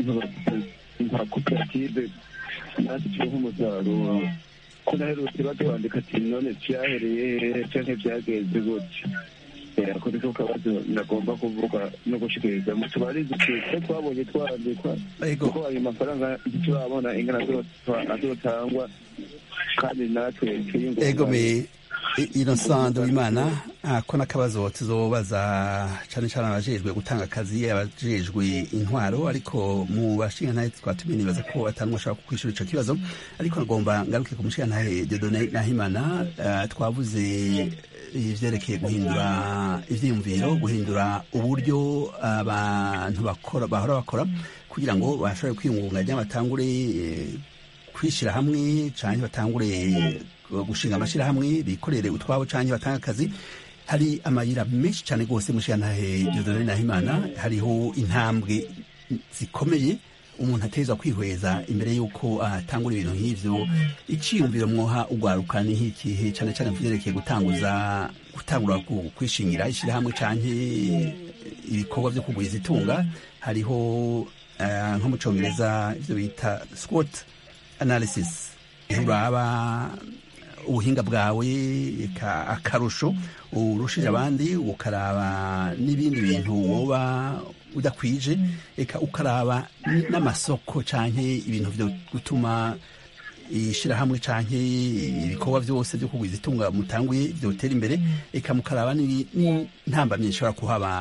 Speaker 8: nka koperative natwe turonke umusaruro ko naherutse batwandika ati none vyahereye hehe canke vyagenze gutya Eh, ako niko kabazo nagomba kuvuga no gushikiriza mutubarize ko twabonye twandikwa
Speaker 1: Yego.
Speaker 8: kuko ayo mafaranga ntiturabona ingana azotwa- azotangwa kandi natwe
Speaker 1: ego
Speaker 8: twiyungunganye
Speaker 1: me I- innocent w'imana ah, ko n'akabazo tuzobaza cane cane abajejwe gutanga akazi abajejwe intwaro ariko mu bashingantahe twatumiye nibaza ko atanumwe ashobora kukwishura ico kibazo ariko nagomba ngaruke ku mushingantahe Dieudonne Nahimana ah, twavuze ivyerekeye guhindura ivyiyumviro guhindura uburyo abantu bakora bahora bakora kugira ngo bashobore kwiyungunganya batangure eh, kwishira hamwe canke batangure gushinga amashirahamwe bikorere utwabo canke batanga akazi hari amayira menshi cane gose mushiyantahe Dieudonne Nahimana hariho intambwe zikomeye umuntu ateza kwihweza imbere y'uko atangura ibintu nk'ivyo iciyumviro mwoha ugwaruka ni nk'ikihe cane cane kuvyerekeye gutanguza gutangura ku- kwishingira ishirahamwe canke ibikorwa vyo kugwiza itunga hariho eh, nko mu congereza ivyo bita squat analysis uraba ubuhinga bwawe eka akarusho urushije abandi ukaraba n'ibindi bintu woba udakwije eka ukaraba n- n'amasoko canke ibintu vyo gutuma ishirahamwe canke ibikorwa vyose vyo kugwiza itunga mutanguye vyotera imbere eka mukaraba n'intambamyi ishobora kuhaba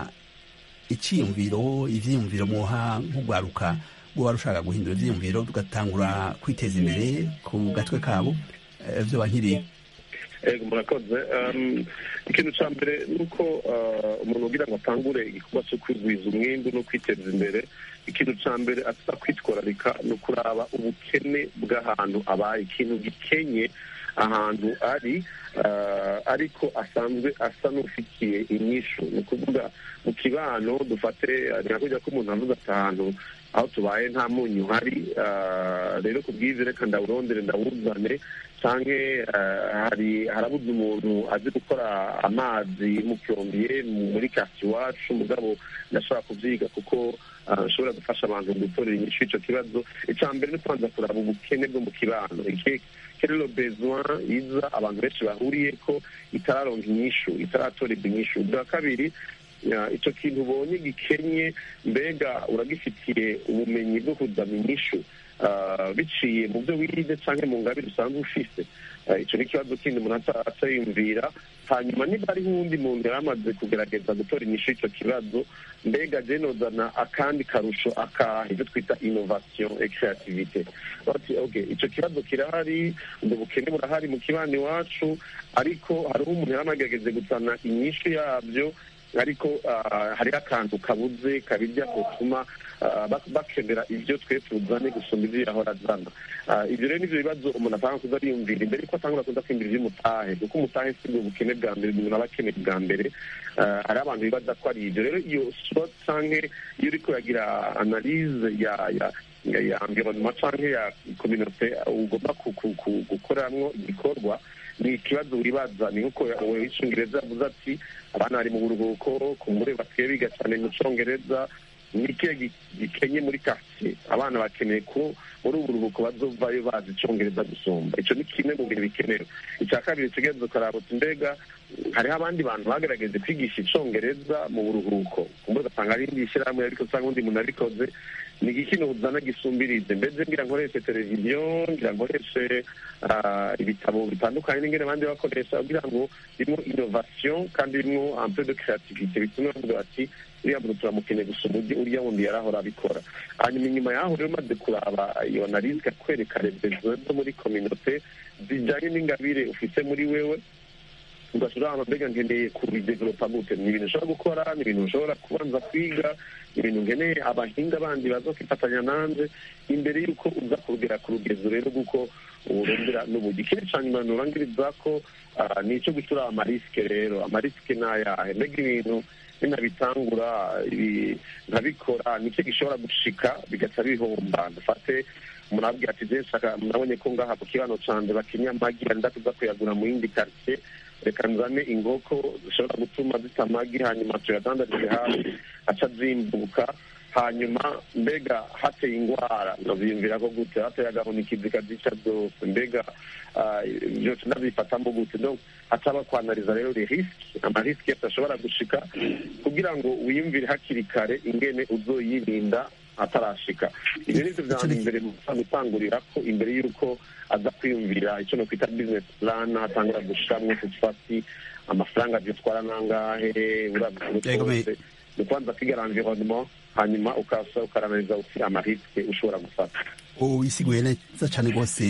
Speaker 1: iciyumviro ivyiyumviro mwoha nk'ugwaruka rwoba rushaka guhindura ivyiyumviro tugatangura kwiteza imbere ku gatwe kabo eh, vyoba nkiriye
Speaker 4: ego murakoze Um, ikintu ca mbere ni uko uh, umuntu ugira ngo atangure igikorwa cyo kwigwiza umwimbu no kwiteza imbere ikintu ca mbere asa kwitwararika ni ukuraba ubukene bw'ahantu abaye ikintu gikenye ahantu ari uh, ariko asanzwe asa n'ufitiye inyishu ni ukuvuga mu kibano dufate ni nka kujya ko umuntu avuze ati ahantu aho tubaye nta munyu uhari uh, rero ku bwiza reka ndawurondere ndawuzane canke uh, hari harabuze umuntu azi gukora amazi mucyombiye muri kasi iwacu mugabo ndashobora kuvyiga kuko uh, nshobora gufasha abantu gutorera inyishu ico kibazo ica mbere ni kubanza kuraba ubukene bwo mu kibano iki quel est le besoin iza abantu benshi bahuriyeko itararonka inyishu itaratorerwa inyishu bwa kabiri ya, ico kintu ubonye gikenye mbega uragifitiye ubumenyi bwo kuzana inyishu uh, biciye mu byo wize canke mu ngabire usanzwe ufise uh, ico ni ikibazo kindi umuntu aca aca yumvira hanyuma niba hariho uwundi muntu yari amaze kugerageza gutora inyishu ico kibazo mbega je nozana akandi karusho akaha ivyo twita innovation et creativité bati okay ico kibazo kirahari ubwo bukene burahari mu kibani iwacu ariko hariho umuntu yari amagerageze guzana inyishu yavyo ariko uh, hariho akantu kabuze kabirya gutuma uh, bak- bakenera ivyo twe tuzane gusumba ivyo yahora azana uh, ivyo rero nivyo bibazo umuntu atanga kuza ariyumvira imbere yuko atangura kuza kwiyumvira ivy'umutahe kuko umutahe si bwo bukene bwa mbere umuntu aba akeneye bwa mbere uh, hari abantu bibaza ko ari ivyo rero iyo sport canke iyo uriko uragira analyse ya ya ya ya environnement canke ya communauté ugomba ku- ku- ku- gukoramwo igikorwa ni ikibazo wibaza ni nkuko wewe w'icyongereza yavuze ati abana bari mu buruhuko kumbure basigaye biga cyane mu cyongereza ni ikihe gi- gikenye muri quartier abana bakeneye ko muri ubu buruhuko bazovayo bazi icyongereza gusumba ico ni kimwe mu bintu bikenewe icya kabiri tugenze ukaraba uti mbega hariho abandi bantu bagerageze kwigisha icyongereza mu buruhuko kumbure ugasanga ari indi shyirahamwe ariko usanga undi muntu abikoze ni iki kintu uzana gisumbirize mbese ngira nkoreshe televiziyo ngira nkoreshe ah, ibitabo bitandukanye n'ingene abandi bakoresha kugira ngo birimo innovation kandi birimo un peu de creativité bituma bavuga bati uriya muntu turamukeneye gusumba urya uriya wundi yarahora abikora hanyuma inyuma yaho rero umaze kuraba iyo analize ikakwereka rebezo zo muri communauté zijanye n'ingabire ufise muri wewe ugashobora ahantu mbega nkeneye kubidevelopa gute ni ibintu ushobora gukora ni ibintu ushobora kubanza kwiga ni ibintu nkeneye abahinga bandi baza kwifatanya nanze imbere y'uko uza kurugera ku rugezo rero kuko urondera n'uburyo ikindi ca nyuma nurangiriza ko ah, ni ico gucura amarisike rero amarisike ni ayahe mbega ibintu ninabitangura ibi nkabikora nicyo gishobora gushika bigaca bihomba dufate umuntu abwira ati je nshaka nabonye ko ngaha ku kibano canje bakinya amagi arenda kuza kuyagura mu yindi quartier reka nzane inkoko zishobora gutuma zita amagi hanyuma tuyadandarize hasi aca zimbuka hanyuma mbega hateye ingwara ndavyiyumvira ko gute hateye agahunikizi kazica zose mbega ah, vyose ndabifatamo gute donc hataba kwanariza rero les risques amarisike yose ashobora gushika kugira ngo wiyumvire hakiri kare ingene uzoyirinda atarashika ibyo nivyo vya mbere gutangurira ko imbere y'uko aza kwiyumvira icyo nokwita business plan atangura gushiramwo tutfati amafaranga vyotwara nangahe uravye
Speaker 1: Yego, me-
Speaker 4: rwose ni kubanza kwiga environnement hanyuma ukasa ukaranariza uti amariske ushobora gufata
Speaker 1: uyisiguye neza cyane rwose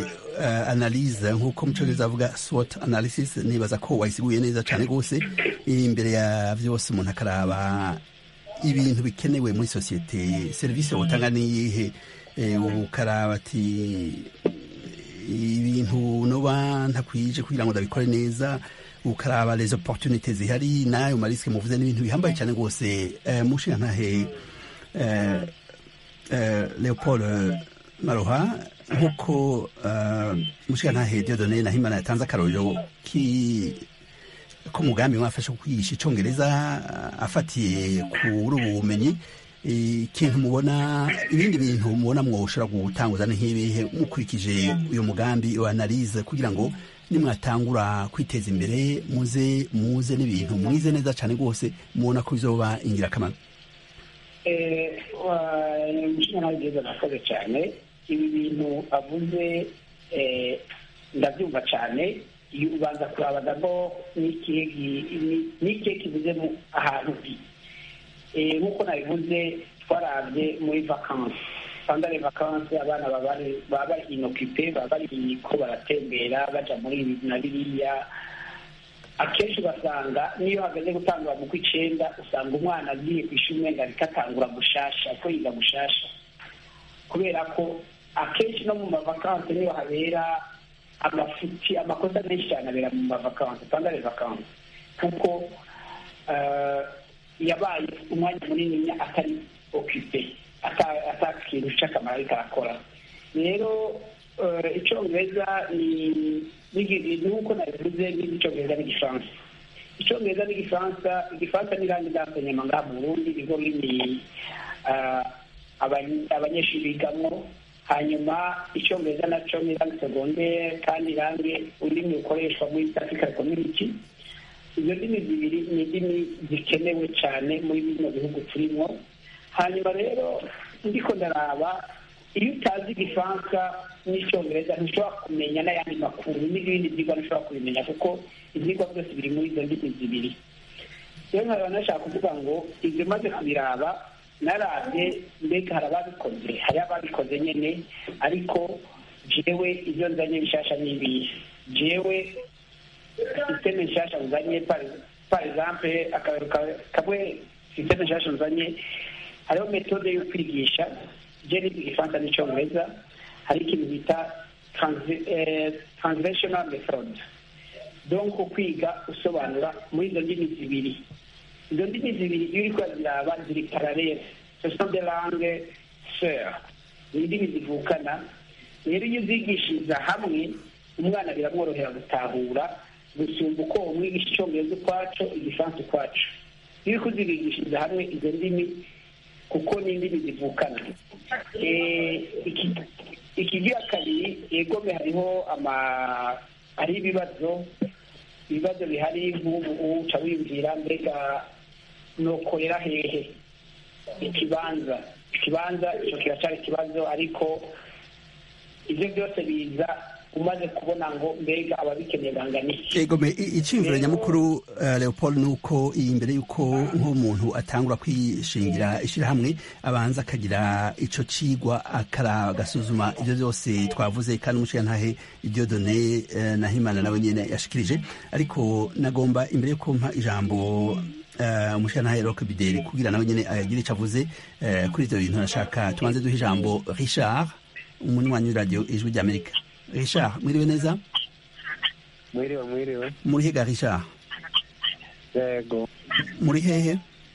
Speaker 1: uh, analyse nk'uko mu cyongereza avuga SWOT analysis nibaza ko wayisiguye neza cyane rwose imbere ya vyose umuntu akaraba ibintu bikenewe muri sosiyete serivisi wotanga niyihe eh, ukaraba ati ibintu noba ntakwije kugira ngo ndabikore neza ukaraba les opportunités zihari nayo marisike muvuze n'ibintu bihambaye cyane rwose eh, mushinga ntahe eh, eh, leopold maroha nk'uko uh, mushikantahe diodone na himana yatanze akarorero ki ko mugambi mwafashe kwigisha icongereza uh, afatiye kuri ubu bumenyi ikintu mubona ibindi bintu mubona mwoshobora gutanguza ni nk'ibihe mukurikije uyu mugambi iyo analize kugira ngo nimwatangura kwiteza imbere muze muze n'ibintu mwize neza cyane rwose mubona ko bizoba ingirakamaro
Speaker 5: umushinga nawe byiza nakoze cyane ibi bintu avuze ndabyumva cyane iyo ubanza kuraba dabo n'ikihe kivuze ahantu uri nk'uko nabivuze twarabye muri vakansi sandare vakansi abana baba bari inokipe baba bari ko baratembera baja muri ibi na biriya akenshi ugasanga niyo hageze gutangura mu kw'icenda usanga umwana agiye ku ishuri umenga ariko atangura gushasha ariko yiga gushasha kubera ko akenshi no mu mavakansi niyo habera amafuti amakosa menshi cyane abera mu mavakansi sandare vakansi kuko yabaye umwanya munini atari okipe ata kintu cy'akamaro ariko arakora rero icyongereza ni nk'uko nabivuze n'icyongereza n'igifaransa icyongereza n'igifaransa igifaransa ni irangi ry'asenyama ngaha mu burundi niho rurimi abanyeshuri bigamo hanyuma icyongereza nacyo ni irangi segondere kandi irangi ururimi rukoreshwa muri east african community izo ndimi zibiri ni indimi zikenewe cyane muri bino bihugu turimo hanyuma rero ndiko ndaraba iyo utazi igifaransa n'icyongereza ntushobora kumenya n'ayandi makuru n'ibindi byigwa ntushobora kubimenya kuko ibyigwa byose biri muri izo ndimi zibiri rero nkaba nashaka kuvuga ngo ibyo maze kubiraba narabye mbega hari ababikoze hari ababikoze nyine ariko jewe ibyo nzanye bishasha n'ibihe jewe sisiteme nshasha nzanye par exemple kamwe sisiteme nshasha nzanye hariho metode yo kwigisha je niga igifaransa n'icyongereza hari ikintu bita translational method donc kwiga usobanura muri izo ndimi zibiri izo ndimi zibiri iyo uri kuraziraba ziri paralele ce sont des langues sœurs ni indimi zivukana rero iyo uzigishiriza hamwe umwana biramworohera gutahura gusumba uko umwigisha icyongereza ukwaco igifaransa ukwaco iyo uri kuzibigishiriza hamwe izo ndimi kuko ni indimi zivukana ikigira kabiri yegome hariho ama hariho ibibazo ibibazo bihari nk'ubu uca wiyumvira mbega nokorera hehe ikibanza ikibanza icyo kiracyari ikibazo ariko ibyo byose biza umaze kubona ngo mbega ababikeneye bangana iki
Speaker 1: egome icyiyumviro nyamukuru leopold ni uko iyi mbere y'uko nk'umuntu atangura kwishingira ishyirahamwe abanza akagira icyo cigwa agasuzuma ibyo byose twavuze kandi umushingantahe ibyo done na himana nawe nyine yashikirije ariko nagomba imbere y'uko mpa ijambo umushingantahe roke bideri kugira nawe nyine agire icyo avuze kuri ibyo bintu nashaka tubanze duhe ijambo richard umunywanyi w'iradiyo ijwi ry'amerika Richard mwiriwe neza
Speaker 9: mwiriwe mwiriwe
Speaker 1: muri hega Richard
Speaker 9: yego
Speaker 1: muri hehe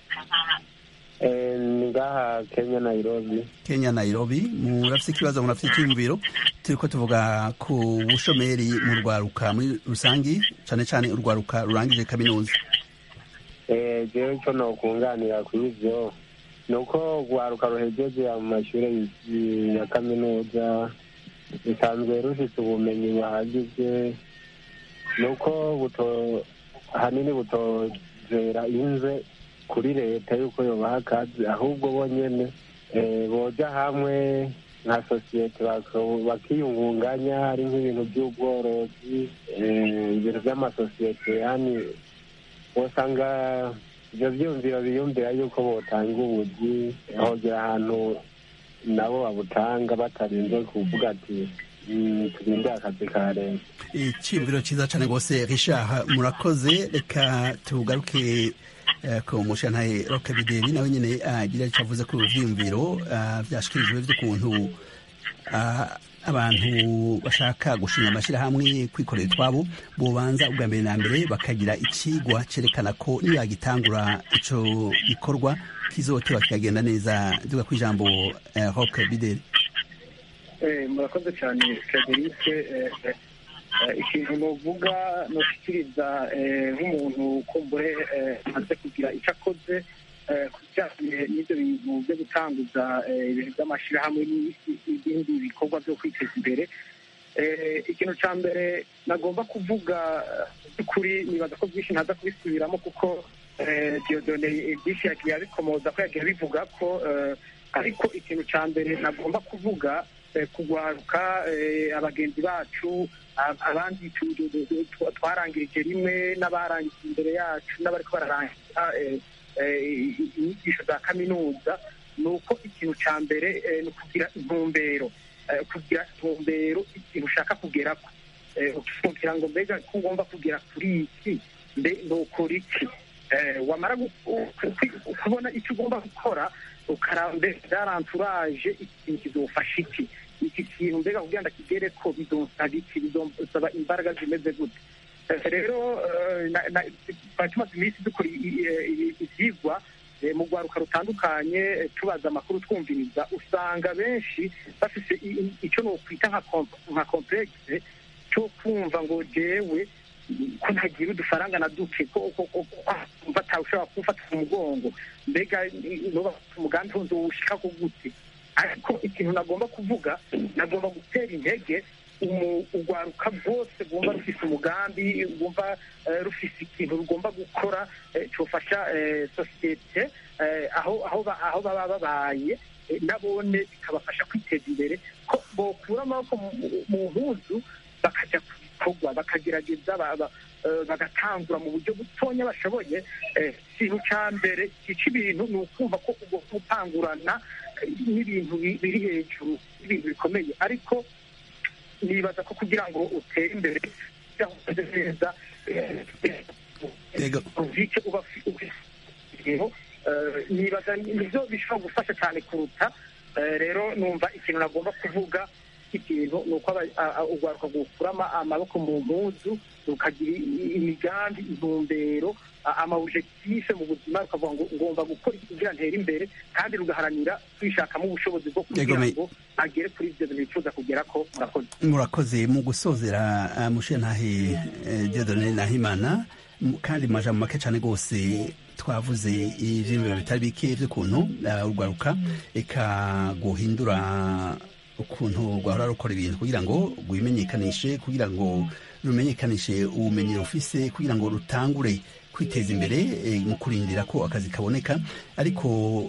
Speaker 9: ni ngaha kenya nairobi
Speaker 1: kenya nairobi murafite ikibazo murafite icyiyumviro turi ko tuvuga ku bushomeri mu rwaruka muri rusangi cyane cyane urwaruka rurangije kaminuza
Speaker 9: jewe icyo nokunganira kuri ibyo ni uko urwaruka ruhegeje mu mashuri ya kaminuza bisanzwe rufite ubumenyi buhagije ni uko ahanini butozera inze kuri leta y'uko yubaha akazi ahubwo bonyine boja hamwe nka sosiyete bakiyungunganya ari nk'ibintu by'ubworozi ibintu by'amasosiyete yani usanga ibyo byumviro biyumvira yuko botanga ubuzi hogera ahantu nabo babutanga batarinze kuvuga ati turinde akazi ka leta
Speaker 1: icyiyumviro cyiza cyane rwose richard murakoze reka tugaruke ku mushantaye roke bideri nawe nyine agira icyo avuze ku byiyumviro byashyikirijwe by'ukuntu abantu bashaka gushinga amashyirahamwe kwikorera utwabo bubanza ubwa mbere na mbere bakagira ikigwa cyerekana ko nibagitangura icyo gikorwa kizotewa kikagenda neza duga ku ijambo roke bideri
Speaker 6: murakoze cyane frederice ikintu nuvuga nushyikiriza nk'umuntu kumbure amaze kugira icyo akoze ku bijyanye n'ibyo bintu byo gutanguza ibintu by'amashyirahamwe n'ibindi bikorwa byo kwiteza imbere ikintu cya mbere nagomba kuvuga by'ukuri nibaza ko byinshi ntaza kubisubiramo kuko diodone byinshi yagiye abikomoza ko yagiye abivuga ko ariko ikintu cya mbere nagomba kuvuga kugwaruka abagenzi bacu abandi twarangirije rimwe n'abarangije imbere yacu n'abariko bararangiza inyigisho za kaminuza ni uko ikintu cya mbere ni ukugira intumbero kugira intumbero ikintu ushaka kugerako kugira ngo mbega ko ugomba kugera kuri iki mbe nukora iki wamara kubona icyo ugomba gukora ukaraba mbega byaranturaje ikintu kizofasha iki iki kintu mbega kugira ngo akigere ko bizonsaba iki bizonsaba imbaraga zimeze gute rero twari tumaze iminsi dukora ibyigwa mu rwaruka rutandukanye tubaza amakuru twumviriza usanga benshi bafite icyo nokwita nka komplekse cyo kumva ngo jewe ko ntagira udufaranga na duke ko kumva ushobora kumfata ku mugongo mbega nuba umugambi nzowushika ko gute ariko ikintu nagomba kuvuga nagomba gutera intege urwaruka rwose rwumva rufise umugambi rwumva rufise ikintu rugomba gukora cyofasha sosiyete aho baba babaye nabone bikabafasha kwiteza imbere ko bokura amaboko mu mpuzu bakajya ku bikorwa bakagerageza bagatangura mu buryo butonya bashoboye ikintu cya mbere gica ibintu ni ukumva ko ugomba gutangurana n'ibintu biri hejuru y'ibintu bikomeye ariko nibaza ko kugira ngo utere imbere umeze neza uvike uba nibaza nibyo bishobora gufasha cyane kuruta rero numva ikintu nagomba kuvuga ikintu ni uko urwaruka gukuramo amaboko mu mpuzu rukagira imigambi intumbero amawujekitife mu buzima rukavuga ngo ngomba gukora iki kugira ntere imbere kandi rugaharanira kwishakamo ubushobozi bwo kugira ngo agere kuri ibyo bintu bifuza kugera ko murakoze
Speaker 1: murakoze mu gusozera mushentahe diodone nahimana kandi mu majambo make cyane rwose twavuze ivyiyumviro bitari bike vy'ukuntu urwaruka eka guhindura ukuntu rwahora rukora ibintu kugira ngo rwimenyekanishe kugira ngo rumenyekanishe ubumenyi rufise kugira ngo rutangure kwiteza imbere mu kurindira ko akazi kaboneka ariko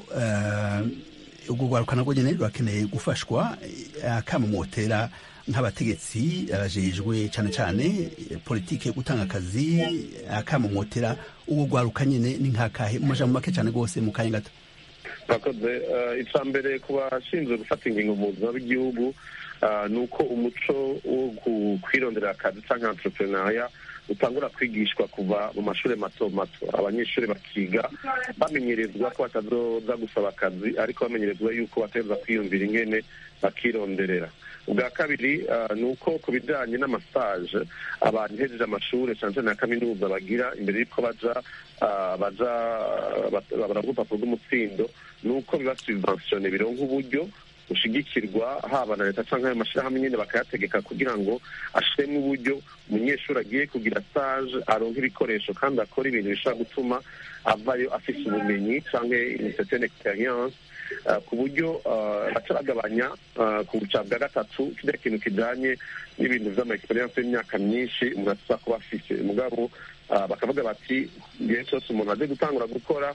Speaker 1: urwo rwaruka narwo nyine rurakeneye gufashwa akamumotera nk'abategetsi abajejwe cyane cyane politiki yo gutanga akazi akamumotera urwo rwaruka nyine ni nk'akahe mu majambo make cyane rwose mu kanya gato
Speaker 4: murakoze icya mbere ku bashinzwe gufata ingingo mu buzima bw'igihugu ni uko umuco wo kwirondera akazi cyangwa entrepreneuria utangura kwigishwa kuva mu mashuri mato mato abanyeshuri bakiga bamenyerezwa ko batazoza gusaba akazi ariko bamenyerezwa yuko bateza kwiyumvira ingene bakironderera ubwa kabiri ni uko ku bijyanye n'amasaje abantu hejeje amashuri cyane cyane ya kaminuza bagira imbere y'uko baja baja baravuga urupapuro rw'umutsindo ni uko biba subventione bironka uburyo bushigikirwa haba na leta cyangwa ayo mashyirahamwe nyine bakayategeka kugira ngo ashiremo uburyo umunyeshuri agiye kugira stage aronka ibikoresho kandi akora ibintu bishobora gutuma avayo afise ubumenyi cyangwa une certaine experience ku buryo baca bagabanya ku buca bwa gatatu kirya kintu kijanye n'ibintu vy'ama experience y'imyaka myinshi umuntu atuza kuba afise mugabo bakavuga bati igihe cyose umuntu aje gutangura gukora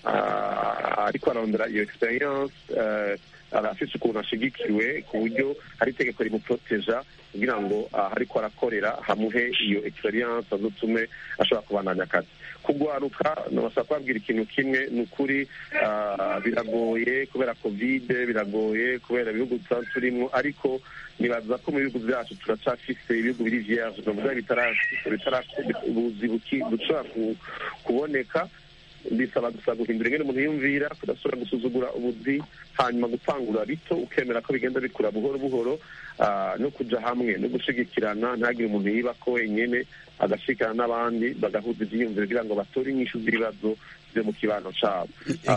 Speaker 4: ariko arondera iyo experience arafise ukuntu ashigikiwe ku buryo hari itegeko rimuproteja kugira ngo ariko arakorera hamuhe iyo experience azotume ashobora kubandanya akazi kugwaruka nabasaba kubabwira ikintu kimwe ni ukuri biragoye kubera kovide biragoye kubera ibihugu tuba turimo ariko nibaza ko mu bihugu byacu turacafise ibihugu biri vierge novuga ubuzi bushobora kuboneka bisaba gusa guhindura ingene umuntu yumvira kudasubira gusuzugura ubuzi hanyuma gutangura bito ukemera ko bigenda bikura buhoro buhoro no kuja hamwe no gushigikirana ntagire umuntu yiba ko wenyene agashikana n'abandi bagahuza ivyiyumviro kugira ngo batore inyishu z'ibibazo vyo mu kibano cabo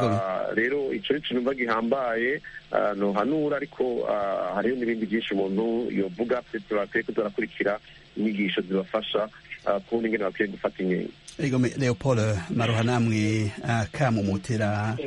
Speaker 4: rero ico ni ikintu mva gihambaye nohanura ariko hariho n'ibindi byinshi umuntu yovuga bakwiye kuza barakurikira inyigisho zibafasha kubona ingene bakwiye gufata inkingo
Speaker 1: Egome Leopold Maroha namwe akamumutera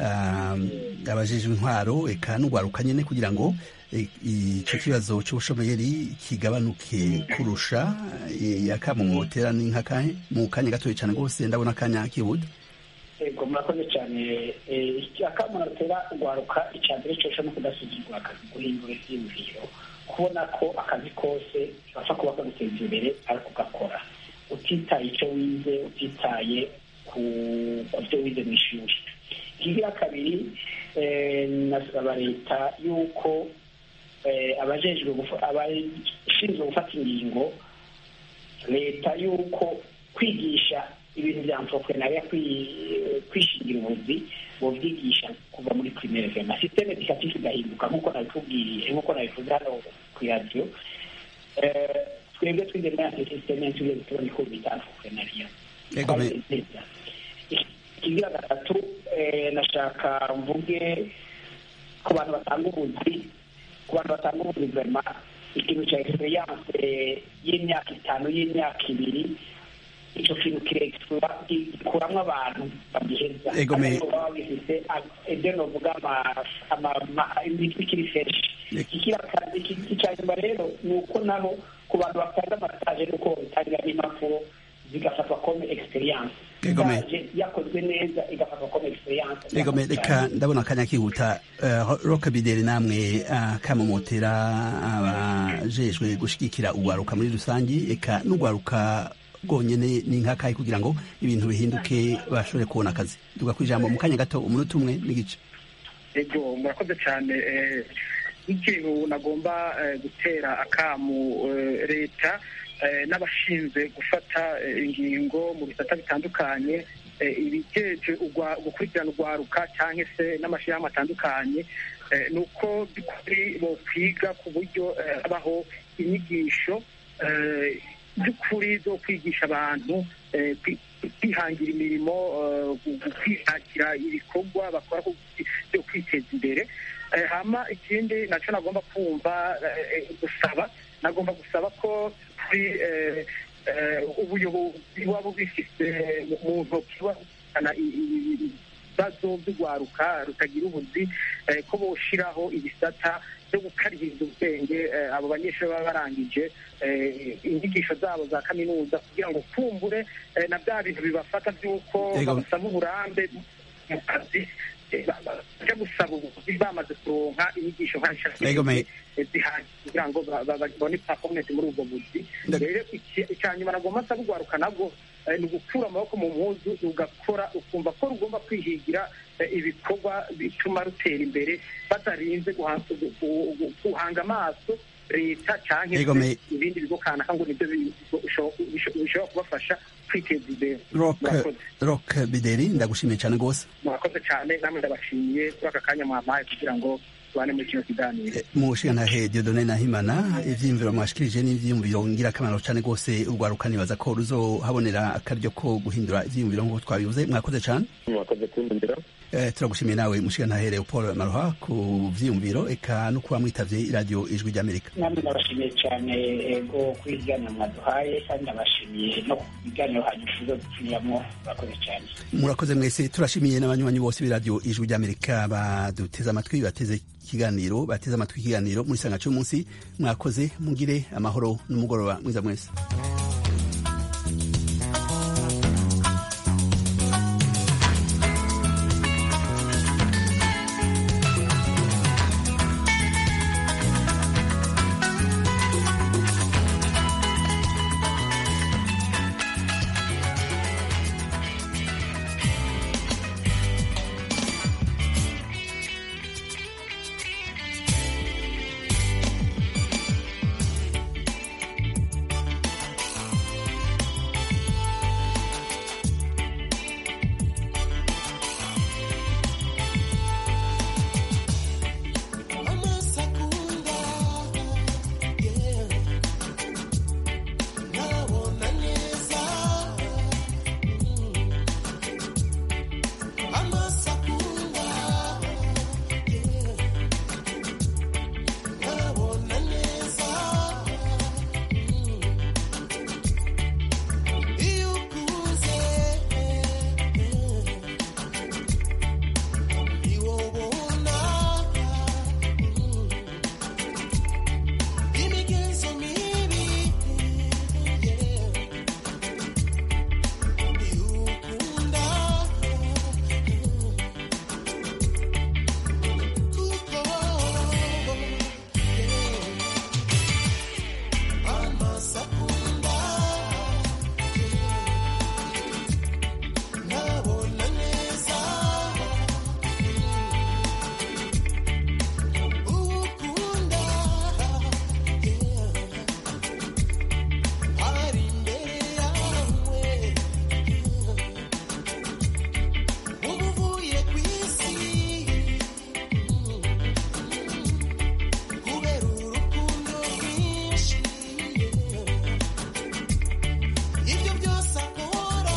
Speaker 1: abajejwe intwaro eka n'ugwaruka nyene kugira ngo ico kibazo c'ubushomeri kigabanuke kurusha akamumutera ni nkakahe mu kanya gatoya cane rwose ndabona akanya kibuda
Speaker 5: ego murakoze cyane akamunotera urwaruka icya mbere cyose no kudasuzugura akazi guhindura ibyiyumviro kubona ko akazi kose gapfa kuba kaguteza imbere ari kugakora utitaye icyo wize utitaye ku byo wize mu ishuri ikigira kabiri nasaba leta y'uko abajejwe abashinzwe gufata ingingo leta y'uko kwigisha ibintu bya entrepreneuria kwishingira ubuzi bobyigisha kuva muri primaire vema systeme educative igahinduka nk'uko nabikubwiye nk'uko nabivuze hano ku radio twebwe twize muri ante systeme tugiye tubona ko bita entrepreneuria ikigira gatatu nashaka mvuge ku bantu batanga ubuzi ku bantu batanga ubuzi vema ikintu cya experience y'imyaka itanu y'imyaka ibiri icyo kintu kirekura gikuramo abantu bagiheza baba bifite ibyo novuga imitwe ikiri feshi icya nyuma rero ni uko naho ku bantu batanga amasaje nuko babitangira n'impapuro zigafatwa kome experience yakozwe neza igafatwa kome experience
Speaker 1: egome reka ndabona akanya kihuta roka bideri namwe kamumotera abajejwe gushigikira urwaruka muri rusange eka n'urwaruka bwonyene ni nk'akahe kugira ngo ibintu bihinduke bashobore kubona akazi tuga ku ijambo mu kanya gato umunota umwe n'igice
Speaker 6: ego murakoze cyane nk'ikintu nagomba gutera akamu leta n'abashinzwe gufata ingingo mu bisata bitandukanye ibigeje gukurikirana urwaruka cyangwa se n'amashyirahamwe atandukanye ni uko by'ukuri bokwiga ku buryo habaho inyigisho by'ukuri zo kwigisha abantu kwihangira imirimo kwishakira ibikorwa bakora byo kwiteza imbere hama ikindi nacyo nagomba kumva gusaba nagomba gusaba ko kuri ubuyobozi buba bubifite mu ntoki buzana ibibazo by'urwaruka rutagira ubuzi ko boshiraho ibisata byo gukaririza ubwenge abo banyeshuri baba barangije inyigisho zabo za kaminuza kugira ngo kumbure na bya bintu bibafata by'uko babasaba uburambe mu kazi bajya gusaba ubuvuzi bamaze kuronka inyigisho zihagije kugira ngo babone performance muri ubwo buzi rero icya nyuma nagomba nsaba urwaruka nabwo ni ugukura amaboko mu mpuzu ugakora ukumva ko rugomba kwihigira ibikorwa bituma rutera imbere batarinze guhanga amaso leta cyangwa ibindi bigo kanaka ngo nibyo bishobora kubafasha kwiteza imbere
Speaker 1: rock bideri ndagushimiye cyane rwose
Speaker 6: murakoze cyane namwe ndabashimiye kuri aka kanya mwampaye kugira ngo tubane muri kino kiganiro
Speaker 1: mu nshingantahe diodone nahimana ivyiyumviro mwashikirije n'ivyiyumviro ngirakamaro cyane rwose urwaruka nibaza ko ruzohabonera akaryo ko guhindura ivyiyumviro nk'uko twabivuze mwakoze cyane
Speaker 4: mwakoze kundundira
Speaker 1: turagushimiye nawe mushingantahe leopold maroha ku vyiyumviro eka no kuba mwitavye iradiyo ijwi ry'amerika
Speaker 5: namwe ndabashimiye cyane ego kuri ibiganiro mwaduhaye kandi ndabashimiye no ku biganiro hanyuma tuzo dupfiriyamo murakoze cyane
Speaker 1: murakoze mwese turashimiye n'abanywanyi bose b'iradiyo ijwi ry'amerika baduteze amatwi bateze ikiganiro bateze amatwi ikiganiro muri sanga cy'umunsi mwakoze mugire amahoro n'umugoroba mwiza mwese